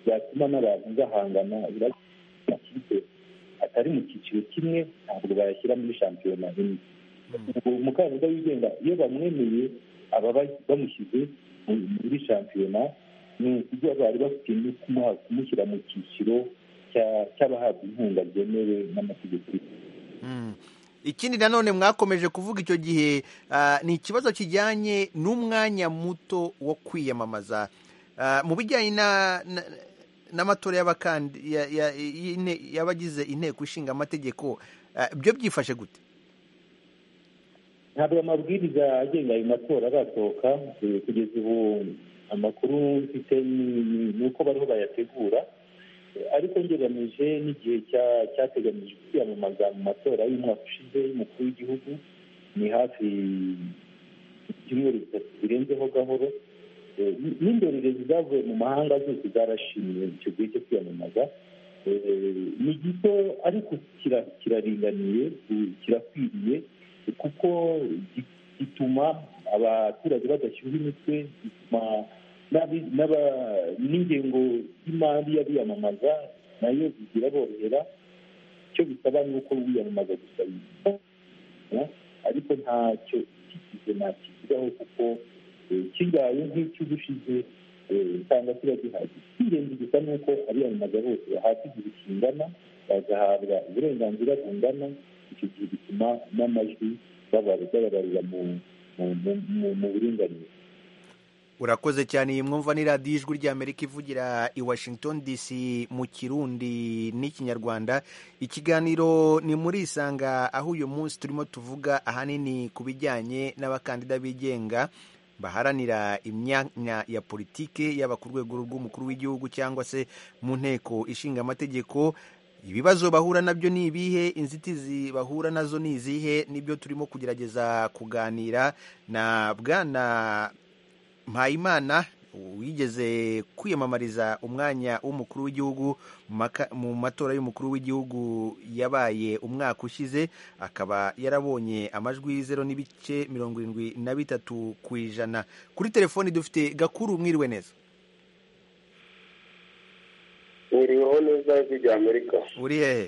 S4: byatuma n'abantu bahangana amakipe atari mu cyiciro kimwe ntabwo bayashyira muri shampiyona rimwe ubwo umukandida wigenga iyo bamwemeye aba ba- bamushyize mu- muri shampiyona ni ukugira bari bafite no kumuha- kumushyira mu cyiciro cya- cy'abahabwa inkunga byemewe n'amategeko
S1: Mm. ikindi nanone mwakomeje kuvuga icyo gihe ah, ni ikibazo kijyanye n'umwanya muto wo kwiyamamaza Ah, mu bijyanye na- na- n'amatora y'abakandi- ya- ya- y'ine- y'abagize inteko ishinga amategeko ah, byo byifashe gute
S4: ntabwo amabwiriza agenga ayo matora arasohoka eh, kugeza ubu amakuru mfite ni- ni ni uko bariho bayategura Eh, ariko ngereranije n'igihe cya- cyateganyijwe kwiyamamaza mu matora y'umwaka ushize y'umukuru w'igihugu ni hafi ibyumweru bitatu birenzeho gahoro Eh, n- n'indorerezi zavuye mu mahanga zose zarashimye icyo gihe cyo kwiyamamaza Eh, ni gito ariko kira- kiraringaniye eh, kirakwiriye kuko gi- gituma abaturage badashyuha imitwe gituma n'abi- n'aba- n'ingengo y'imari y'abiyamamaza nayo zigira borohera icyo bisaba ni uko wiyamamaza gusa ariko ntacyo kikize ntakigiraho kuko kibaye nk'icy'ubushize usanga kiba gihagije ingenzi gusa ni uko abiyamamaza bose bahabwa igihe kingana bagahabwa uburenganzira bungana icyo gihe bituma n'amajwi bababarira mu buringanire
S1: urakoze cyane iyi mwumva ni radiyo ijwi ry'amerika ivugira i washington dc mu kirundi n'ikinyarwanda ikiganiro ni muri isanga aho uyu munsi turimo tuvuga ahanini ku bijyanye n'abakandida bigenga baharanira imyanya ya politiki yaba ku rwego rw'umukuru w'igihugu cyangwa se mu nteko ishinga amategeko ibibazo bahura nabyo ni ibihe inzitizi bahura nazo ni izihe nibyo turimo kugerageza kuganira na bwana mpayimana wigeze kwiyamamariza umwanya w'umukuru w'igihugu mu matora y'umukuru w'igihugu yabaye umwaka ushize akaba yarabonye amajwi zero n'ibice mirongo irindwi na bitatu ku ijana kuri telefoni dufite gakuru mwiriwe neza
S9: mwiriweho neza ijwi rya amerika
S1: uri hehe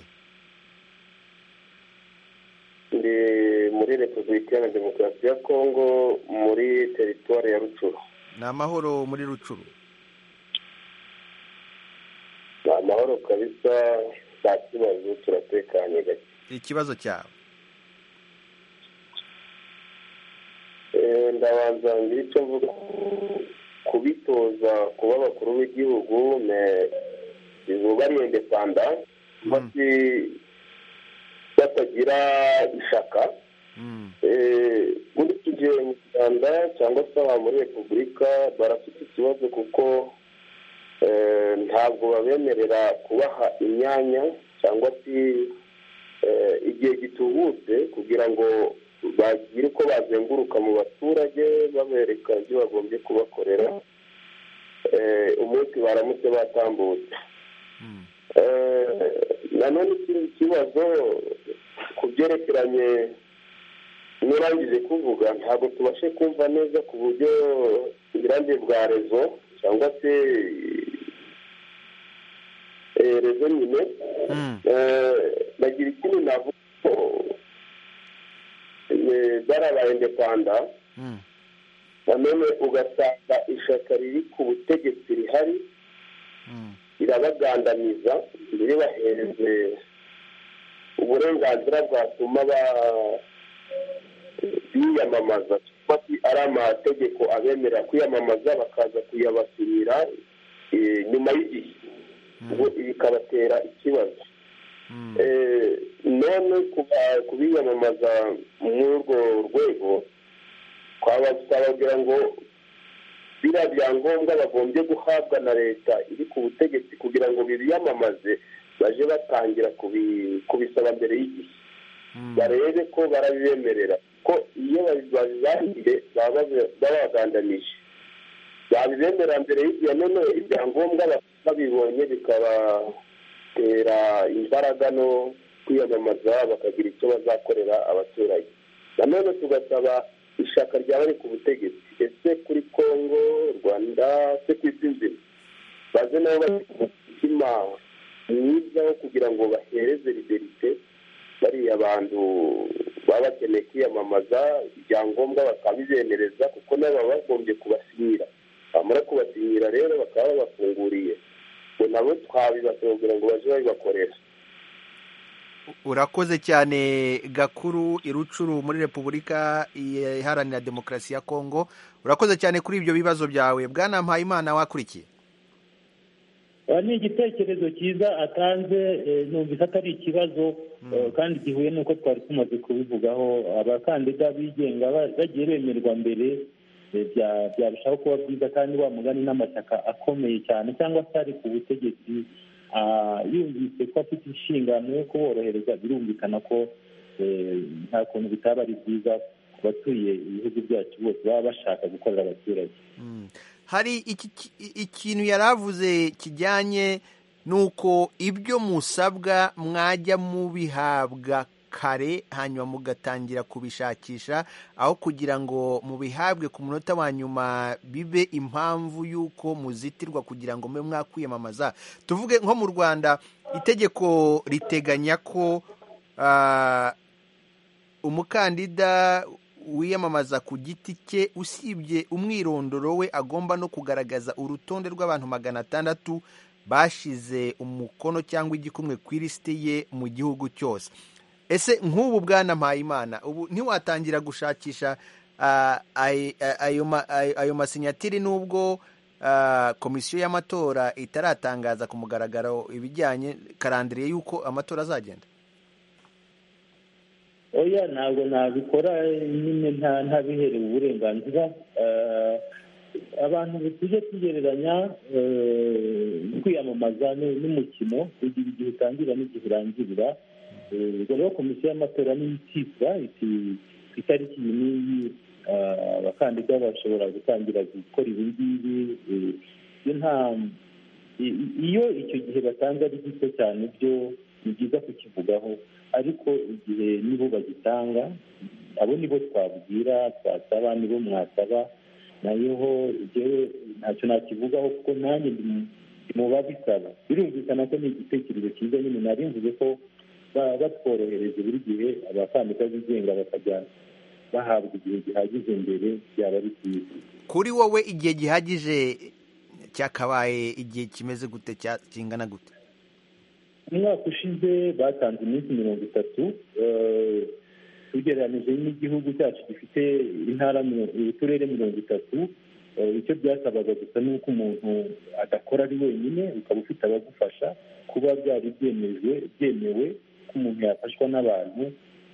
S9: ndi muri repubulika iharanira demokarasi ya kongo muri teritwari ya rucuru
S1: ni amahoro muri rucuru
S9: ni amahoro kabisa nta kibazo turatekanye gake
S1: ikibazo cyawe
S9: Eh, ndabanza ngire icyo mvuga kubitoza kuba abakuru b'igihugu me izuba ari indepanda bati- batagira ishaka
S1: Mm.
S9: Eh, nkurikije mu rwanda cyangwa se aha muri repubulika barafite ikibazo kuko eh, ntabwo babemerera kubaha imyanya cyangwa se eh, igihe gitubutse kugira ngo bagire uko bazenguruka mu baturage babereka ibyo bagombye kubakorera Eh, umunsi baramutse batambutse Eh, nanone ikindi kibazo ku byerekeranye nurangije kuvuga ntabwo tubashe kumva neza ku buryo uburambe bwa rezo cyangwa se eh, rezo nyine
S1: Mm.
S9: Eh, nagira ikindi navuga ko eh, zarabaye indepanda
S1: Mm.
S9: nanone ugasanga ishyaka riri ku butegetsi rihari
S1: Mm.
S9: rirabagandamiza ntiribahereze uburenganzira bwatuma ba- biyamamaza cyangwa se ari amategeko abemerera kwiyamamaza bakaza kuyabasinira eh, nyuma y'igihe ubwo bikabatera ikibazo
S1: Mm.
S9: Eh, none kuba- kubiyamamaza muri urwo rwego twabasababwira ngo biriya byangombwa bagombye guhabwa na leta iri ku butegetsi kugira ngo bibiyamamaze baje batangira kubi- kubisaba mbere y'igihe
S1: Mm.
S9: barebe ko barabibemerera ko iyo babibajije baba babagandamije babibemera mbere y'igihe none ibyangombwa baba babibonye bikabatera imbaraga no kwiyamamaza bakagira icyo bazakorera abaturage nanone tugasaba ishyaka ryaba riri ku butegetsi ese kuri kongo rwanda se ku isi nzima baze nabo bafite umutima mwiza wo kugira ngo bahereze liberite bariya bantu baba bakeneye kwiyamamaza ibyangombwa bakabibemereza kuko nabo baba bagombye kubasinyira bamara kubasinyira rero bakaba babafunguriye ngo nabo twabibasaba kugira ngo baje babibakorera
S1: urakoze cyane gakuru irucuru muri repubulika iharanira demokarasi ya kongo urakoze cyane kuri ibyo bibazo byawe bwana mpayimana wakurikiye
S4: Aba ni igitekerezo cyiza atanze eh, numvise atari ikibazo eh, kandi gihuye n'uko twari tumaze kubivugaho abakandida bigenga ba- bagiye bemerwa mbere eh, bya- byarushaho kuba byiza kandi wa mugani n'amashyaka akomeye cyane cyangwa se ari ku butegetsi ah, yumvise ko afite inshingano yo kuborohereza birumvikana ko eh, nta kuntu bitaba ari byiza ku batuye ibihugu byacu bose baba bashaka gukorera abaturage
S1: hari iki- iki- ikintu yari avuze kijyanye n'uko ibyo musabwa mwajya mubihabwa kare hanyuma mugatangira kubishakisha aho kugira ngo mubihabwe ku munota wa nyuma bibe impamvu y'uko muzitirwa kugira ngo mube mwakwiyamamaza tuvuge nko mu rwanda itegeko riteganya ko ah, umukandida wiyamamaza ku giti cye usibye umwirondoro we agomba no kugaragaza urutonde rw'abantu magana atandatu bashize umukono cyangwa igikumwe ku ilisiti ye mu gihugu cyose ese nk'ubu bwana mpayimana ubu ntiwatangira gushakisha ah, ay- ay- ayo ma- ay- ayo masinyatiri n'ubwo ah, komisiyo y'amatora itaratangaza ku mugaragaro ibijyanye karandiriye y'uko amatora azagenda
S4: oya ntabwo nabikora nyine nta ntabiherewe uburenganzira Eh, abantu tujye tugereranya eh, kwiyamamaza ni- n'umukino ugira igihe utangira n'igihe urangirira Eh, ubwo rero komisiyo y'amatora niyo ikibwa iti ku itariki iyi n'iyi eh, abakandida bashobora gutangira gukora ibi ngibi eh, iyo nta i- i- iyo icyo gihe batanze ari gito cyane byo ni byiza kukivugaho ariko igihe nibo bagitanga abo nibo twabwira twasaba nibo mwasaba nayeho jyewe ntacyo nakivugaho kuko nanjye ndi mu- ndi mu babisaba birumvikana ko ni igitekerezo cyiza nyine nari mvuze ko ba- batworohereje buri gihe abakandida bigenga bakajya bahabwa igihe gihagije mbere byaba ari byiza
S1: kuri wowe igihe gihagije cyakabaye igihe kimeze gute cya- kingana gute
S4: umwaka ushize batanze iminsi mirongo itatu eh, tugereranije n'igihugu cyacu gifite intara mirongo- uturere mirongo itatu eh, icyo byasabaga gusa ni uko umuntu adakora ari wenyine ukaba ufite abagufasha kuba byari byemejwe byemewe ko umuntu yafashwa n'abantu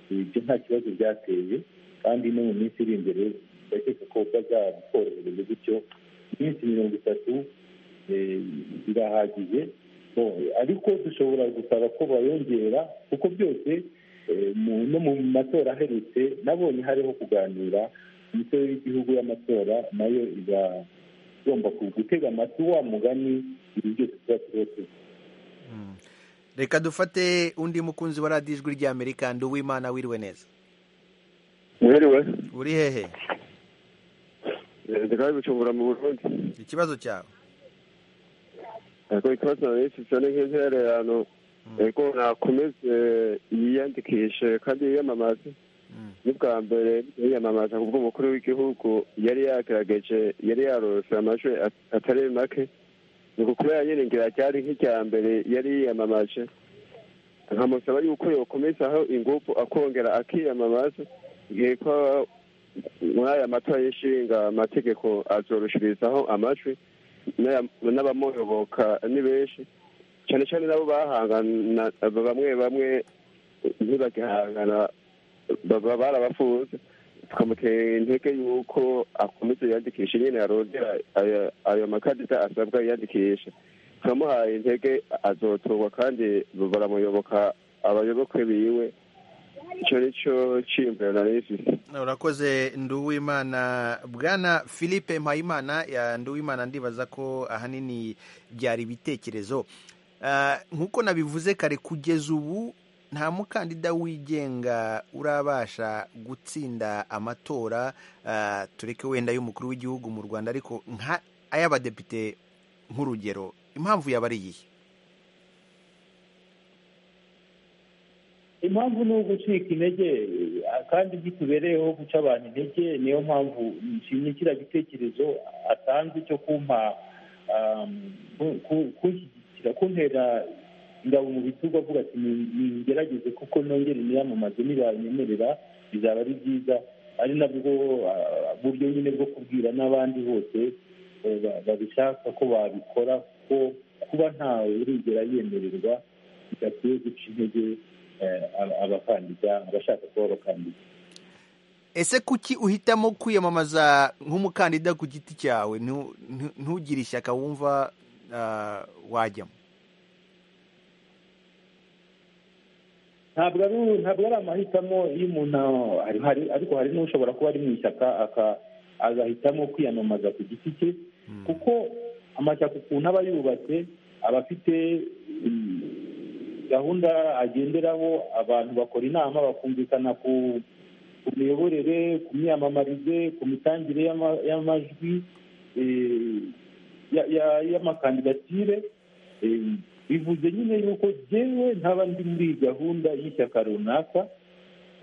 S4: eh, ibyo nta kibazo byateye kandi no mu minsi iri imbere ndakeka ko bazabikorohereza gutyo iminsi mirongo itatu eh, birahagije Bo, ariko dushobora gusaba ko bayongera kuko byose eh, mu- no mu matora aherutse nabonye hariho kuganira imitwe y'igihugu y'amatora nayo iba igomba ku- gutega amatwi wa mugani ibi byose tuba turiho tuzi
S1: reka dufate undi mukunzi wa radiyo ijwi ry'amerika ndi uwimana wiriwe neza
S10: mwiriwe
S1: uri hehe
S10: ndikaba bicumbura mu burundi
S1: ikibazo cyawe
S10: ariko ikibazo nayishyitse ni nk'intererano ariko nakomeze yiyandikishe kandi yiyamamaze n'ubwa mbere yiyamamaza kubwo umukuru w'igihugu yari yagerageje yari yarose amajwi at- atari make ni ukubera nyine ngira ryari nk'irya mbere yari yiyamamaje nkamusaba yuko yokomezaho ingufu akongera akiyamamaza igihe ko muri aya matora y'inshinga amategeko azorushirizaho amajwi n'aya- n'abamuyoboka ni benshi cyane cyane nabo bahangana bamwe bamwe ntibagihangana baba barabafunze tukamutera intege yuko akomeza yiyandikisha nyine yarondera ayo- ayo makandida asabwa yiyandikisha turamuhaye intege azotorwa kandi baramuyoboka abayoboke biwe icyo ni cyo cyiyumviro nari mfite
S1: urakoze nduwimana bwana philippe mpayimana ya nduwimana ndibaza ko ahanini byari ibitekerezo Ah, nk'uko nabivuze kare kugeza ubu nta mukandida wigenga urabasha gutsinda amatora ah, tureke wenda y'umukuru w'igihugu mu rwanda ariko nka ay'abadepite nk'urugero impamvu yaba ari iyihe
S4: impamvu ni ugucika intege eh, kandi ntitubereyeho guca abantu intege niyo mpamvu nshimye kiriya gitekerezo atanze cyo kumpa um, ku- ku- kunshyigikira kuntera ingabo mu bitugu avuga ati "Ni- ningerageze kuko nongere niyamamaze nibanyemerera bizaba ari byiza ari nabwo ah, buryo nyine bwo kubwira n'abandi bose eh, ba- babishaka ko babikora kuko kuba ntawe urigera yemererwa bidakwiye guca intege eh, aba- abakandida abashaka kuba abakandida
S1: ese kuki uhitamo kwiyamamaza nk'umukandida ku giti cyawe ntu- ntu- ntugire ishyaka wumva ah, wajyamo
S4: ntabwo ari ntabwo ari amahitamo y'umuntu hari hari ariko hari n'ushobora kuba ari mu ishyaka aka- agahitamo kwiyamamaza ku giti cye kuko amashyaka ukuntu aba yubatse aba afite mm, gahunda agenderaho abantu bakora inama bakumvikana ku ku miyoborere ku myiyamamarize ku mitangire y'ama- y'amajwi eh, ya- ya- y'amakandidatire eh, bivuze nyine yuko jyewe ntaba ndi muri iyi gahunda y'ishyaka runaka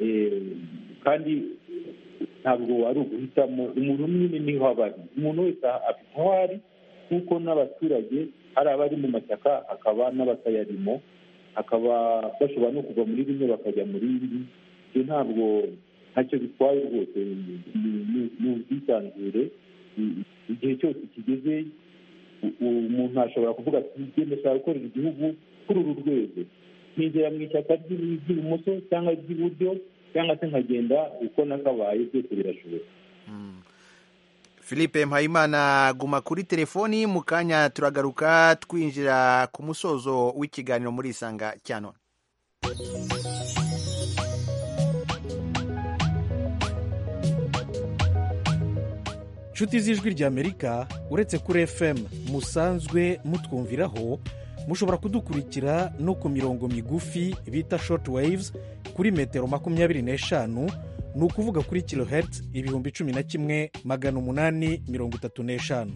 S4: eh, kandi ntabwo wari uguhitamo umuntu umwe niho aba ari umuntu wese afite aho ari nk'uko n'abaturage hari abari mu mashyaka hakaba n'abatayarimo hakaba bashobora no kuva muri bimwe bakajya muri bindi ibyo ntabwo ntacyo bitwaye rwose ni ubwisanzure igihe cyose kigeze umuntu ashobora kuvuga ati ngende ashaka gukorera igihugu kuri uru rwego ntigera mu ishyaka ry'ibumoso cyangwa ry'iburyo cyangwa se nkagenda uko nakabaye byose birashoboka
S1: philippe mpayimana guma kuri telefoni mu kanya turagaruka twinjira ku musozo w'ikiganiro muri isanga cya none
S11: inshuti z'ijwi ry'amerika uretse kuri fm musanzwe mutwumviraho mushobora kudukurikira no ku mirongo migufi bita short waves kuri metero makumyabiri n'eshanu ni ukuvuga kuri kilohertz ibihumbi cumi na kimwe magana umunani mirongo itatu n'eshanu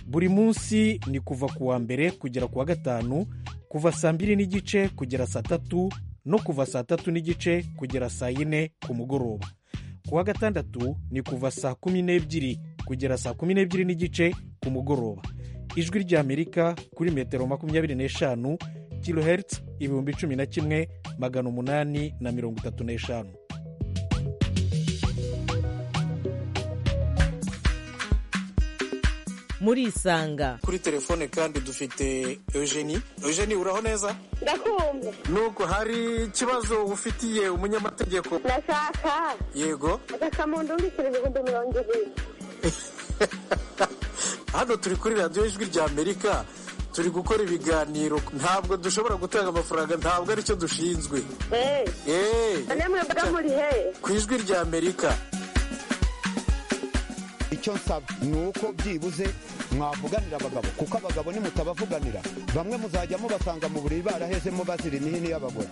S11: buri munsi ni kuva ku wa mbere kugera ku wa gatanu kuva saa mbiri n'igice kugera saa tatu no kuva saa tatu n'igice kugera saa yine ku mugoroba ku wa gatandatu ni kuva saa kumi n'ebyiri kugera saa kumi n'ebyiri n'igice ku mugoroba ijwi ry'amerika kuri metero makumyabiri n'eshanu kilohertz ibihumbi cumi na kimwe magana umunani na mirongo itatu n'eshanu
S2: murisanga
S12: kuri telefone kandi dufite eugenie eugenie uraho neza
S13: ndakumva
S12: nuko hari ikibazo ufitiye umunyamategeko
S13: ndashaka
S12: yego
S13: agasamundu w'ibiceri ibihumbi mirongo ibiri
S12: hano turi kuri radiyo ijwi ry'amerika turi gukora ibiganiro ntabwo dushobora gutanga amafaranga ntabwo aricyo dushinzwe ku ijwi ry'amerika
S14: icyo nsaba ni uko byibuze mwavuganira abagabo kuko abagabo nimutabavuganira bamwe muzajya mubasanga mu buriri barahezemo bazira imihini y'abagore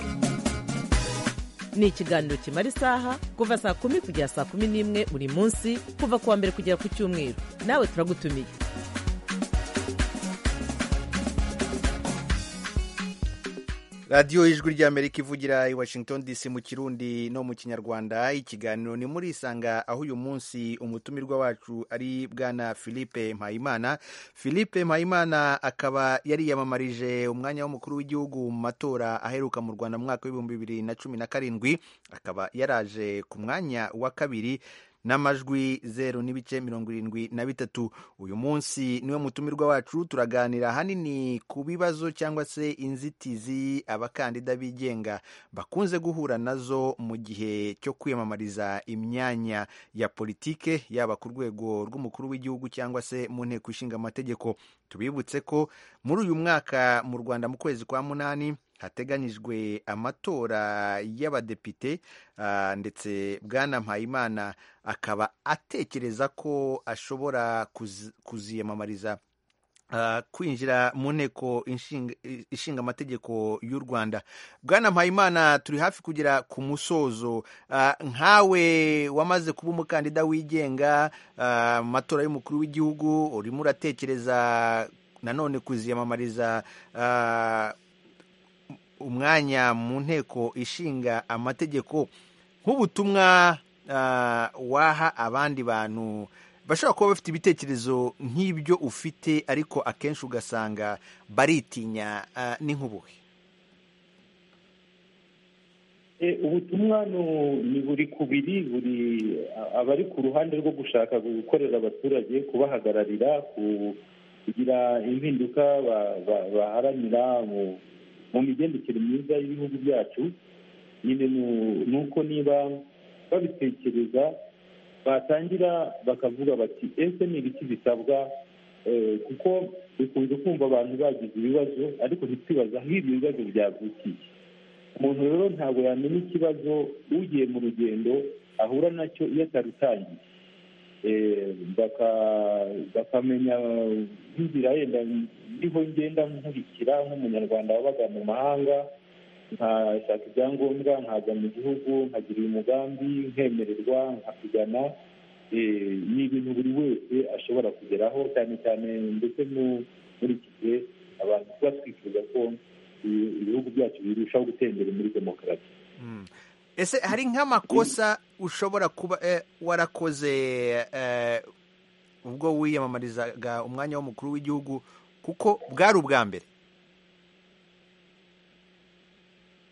S2: ni ikiganiro kimara isaha kuva saa kumi kugera saa kumi n'imwe buri munsi kuva kuwa mbere kugera ku cyumweru nawe turagutumiye
S1: radiyo y'ijwi ry'amerika ivugira i washington dc mu kirundi no mu kinyarwanda ikiganiro ni muri isanga aho uyu munsi umutumirwa wacu ari bwana philippe mpayimana philippe mpayimana akaba yariyamamarije umwanya w'umukuru w'igihugu mu matora aheruka mu rwanda mu mwaka w'ibihumbi bibiri na cumi na karindwi akaba yaraje ku mwanya wa kabiri n'amajwi zeru n'ibice mirongo irindwi na bitatu uyu munsi niwe mutumirwa wacu turaganira ahanini ku bibazo cyangwa se inzitizi abakandida bigenga bakunze guhura nazo mu gihe cyo kwiyamamariza imyanya ya politike yaba ku rwego rw'umukuru w'igihugu cyangwa se mu nteko ishinga amategeko tubibutse ko muri uyu mwaka mu rwanda mu kwezi kwa munani hateganyijwe amatora y'abadepite ndetse bwana mpayimana akaba atekereza ko ashobora kuziyamamariza kwinjira mu nteko ishinga amategeko y'u rwanda bwana mpayimana turi hafi kugera ku musozo nkawe wamaze kuba umukandida wigenga mu matora y'umukuru w'igihugu urimo uratekereza nanone kuziyamamariza umwanya mu nteko ishinga amategeko nk'ubutumwa waha abandi bantu bashobora kuba bafite ibitekerezo nk'ibyo ufite ariko akenshi ugasanga baritinya n'inkubuhe
S4: ubutumwa ni buri ku biri buri abari ku ruhande rwo gushaka gukorera abaturage kubahagararira kugira impinduka baharanira mu mu migendekere myiza y'ibihugu byacu nyine ni uko niba babitekereza batangira bakavuga bati ese ni ibiki bisabwa kuko dukunze kumva abantu bagize ibibazo ariko ntitwibaza aho ibyo bibazo byavukiye umuntu rero ntabwo yamenya ikibazo ugiye mu rugendo ahura nacyo iyo atarutangiye bakamenya nk'inzira yenda niho ngenda nkurikira nk'umunyarwanda wabaga mu mahanga nkashaka ibyangombwa nkaza mu gihugu nkagira uyu mugambi nkemererwa nkakigana ni ibintu buri wese ashobora kugeraho cyane cyane ndetse muri iki gihe abantu tuba twifuza ko ibihugu byacu birushaho gutembera muri demokarasi
S1: ese hari nk'amakosa ushobora kuba eh, warakoze eh, ubwo wiyamamarizaga umwanya w'umukuru w'igihugu kuko bwari ubwa mbere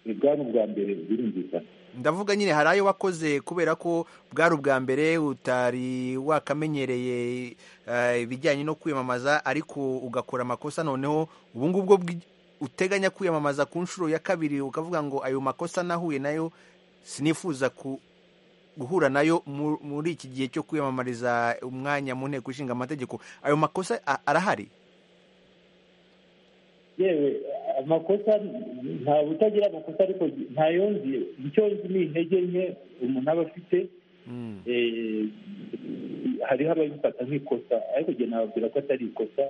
S4: bwari ubwa mbere birumvikana
S1: ndavuga nyine hari ayo wakoze kubera ko bwari ubwa mbere utari wakamenyereye eh, ibijyanye no kwiyamamaza ariko ugakora amakosa noneho ubu ngubwo bwi- uteganya kwiyamamaza ku nshuro ya kabiri ukavuga ngo ayo makosa nahuye nayo sinifuza ku guhura nayo mu- muri iki gihe cyo kwiyamamariza umwanya mu nteko ishinga amategeko ayo makosa a- arahari
S4: yewe amakosa nta utagira amakosa ariko ntayonzi icyo nzi ni intege nke umuntu aba afite eh, hariho ababifata nk'ikosa ariko njye nababwira ko atari ikosa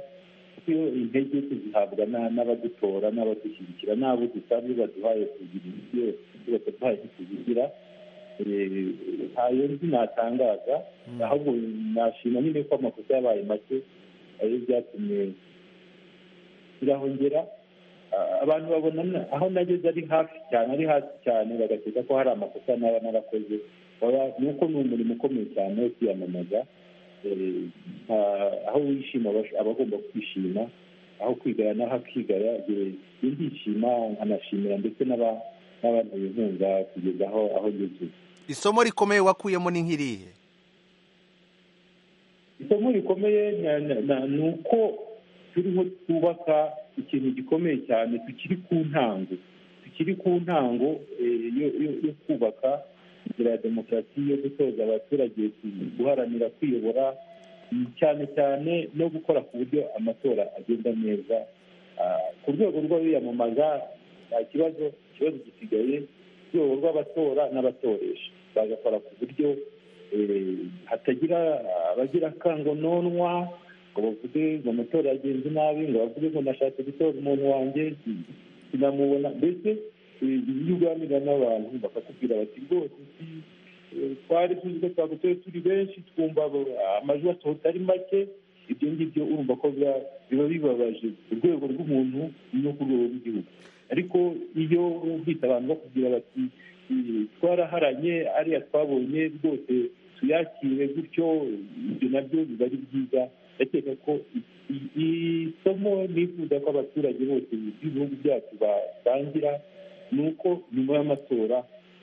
S4: kuko iyo intege tuzihabwa na- n'abadutora n'abadushyigikira n'abo dusanzwe baduhaye kugira ibyo bataduhaye ntituzigira Eh, ntayo nzi natangaza ahubwo nashima nyine ko amakosa yabaye make ariyo byatumye birahongera Ah, abantu babona na- aho nageze ari hafi cyane ari hasi cyane bagakeka ko hari amakosa naba narakoze Oya, nuko ni umurimo ukomeye cyane wo kwiyamamaza Eh, nta- aho wishima aba- aba agomba kwishima aho kwigaya n'aho akigaya Eh, iyo ndishima nkanashimira ndetse n'aba- n'abanteye inkunga kugeza aho aho ngeze
S1: isomo rikomeye wakuyemo ni nk'irihe
S4: isomo rikomeye na- na- na- ni uko turiho twubaka ikintu gikomeye cyane tukiri ku ntango tukiri ku ntango eh, yo- yo yo kubaka inzira ya demokarasi yo gutoza abaturage ku- guharanira kwiyobora mm, cyane cyane no gukora ku buryo amatora agenda neza Ah, ku rwego rw'abiyamamaza nta kibazo ikibazo gisigaye ku rwego rw'abatora n'abatoresha bagakora ku buryo eh, hatagira abagira akangononwa ngo bavuge ngo amatora yagenze nabi ngo bavuge ngo nashatse gutora umuntu wanjye sinamubona mbese eh, iyo uganira n'abantu bakakubwira bati rwose si- eh, twari tuzi ko twagutoye turi benshi twumva abo- amajwi asohotse ari make ibyo ngibyo urumva ko biba- biba bibabaje ku rwego rw'umuntu no ku rwego rw'igihugu ariko iyo bita abantu bakubwira bati "Eh, twaraharanye ariya twabonye rwose tuyakire gutyo ibyo nabyo biba ari byiza ndakeka ko i- i- isomo nifuza ko abaturage bose b'ibihugu byacu basangira ni uko nyuma y'amatora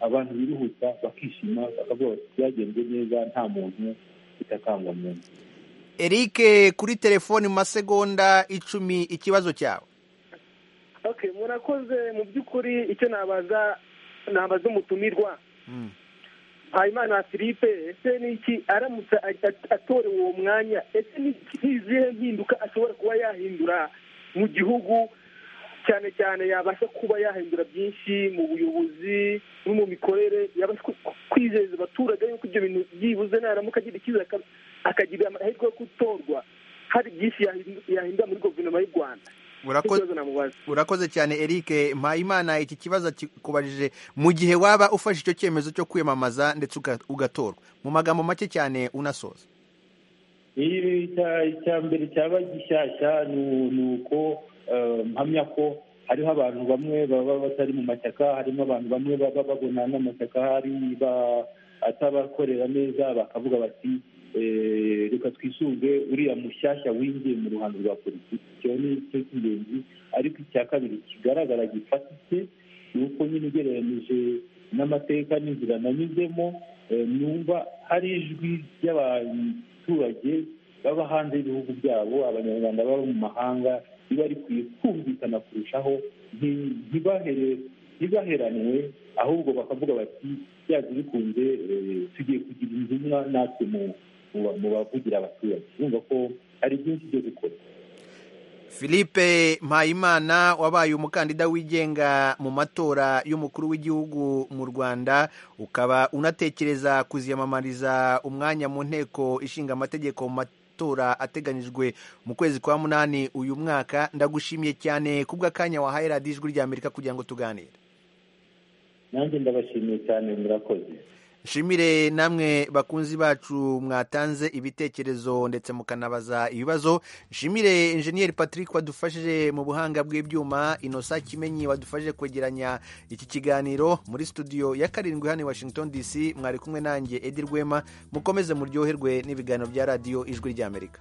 S4: abantu biruhuta bakishima bakavuga bati byagenze neza nta muntu bitakangamiye
S1: eric kuri telefoni mu masegonda icumi ikibazo cyawe
S8: okay murakoze mu by'ukuri icyo nabaza nabaza umutumirwa Habimana Philippe ese niki aramutse a- a- atorewe uwo mwanya ese niki n'izihe mpinduka ashobora kuba yahindura mu gihugu cyane cyane yabasha kuba yahindura byinshi mu buyobozi no mu mikorere yabasha ku- ku- kwizeza abaturage yuko ibyo bintu byibuze naramuka agira icyizere aka- akagira amahirwe yo gutorwa hari byinshi yahindu- yahindura muri guverinoma y'u rwanda
S1: Urakoze-
S8: Ikibazo namubaza.
S1: urakoze cyane eric mpayimana iki kibazo kikubajije mu gihe waba ufashe icyo cyemezo cyo kwiyamamaza ndetse uga- ugatorwa mu magambo make cyane unasoza
S4: iyo icya- icya mbere cyaba gishyashya ni u- ni uko eh, mpamya ko hariho abantu bamwe baba batari mu mashyaka harimo abantu bamwe baba babona n'amashyaka hari ba- atabakorera neza bakavuga bati eh, reka twisunge uriya mushyashya winjiye mu ruhando rwa politiki icyo ni cyo cy'ingenzi ariko icya kabiri kigaragara gifatitse ni uko nyine ugereranyije n'amateka n'inzira nanyuzemo eh, numva hari ijwi ry'abaturage baba hanze y'ibihugu byabo abanyarwanda baba mu mahanga riba rikwiye kumvikana kurushaho nti- ntibahere- ntibaheranwe ahubwo bakavuga bati byaje bikunze eh, tugiye kugira intumwa natwe mu- mu ba- mu bavugira abaturage urumva ko hari byinshi byo gukora
S1: philippe mpayimana wabaye umukandida wigenga mu matora y'umukuru w'igihugu mu rwanda ukaba unatekereza kuziyamamariza umwanya mu nteko ishinga amategeko mu matora ateganyijwe mu kwezi kwa munani uyu mwaka ndagushimiye cyane kubw'akanya wahaye radiyo ijwi ry'amerika kugira ngo tuganire
S4: nanjye ndabashimiye cyane murakoze
S1: nshimire namwe bakunzi bacu mwatanze ibitekerezo ndetse mukanabaza ibibazo nshimire enjeniyeri patrick wadufashije mu buhanga bw'ibyuma inosa kimenyi wadufashije kwegeranya iki kiganiro muri studio ya karindwi hano i washington dc mwari kumwe nanjye edi rwema mukomeze muryoherwe n'ibiganiro bya radiyo ijwi ry'amerika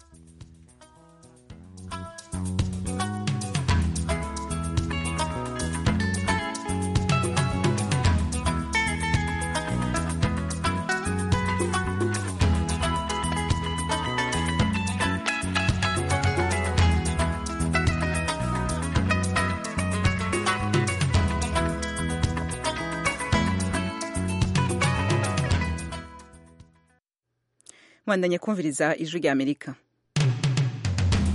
S15: mwandanye kumviriza ijwi ry'amerika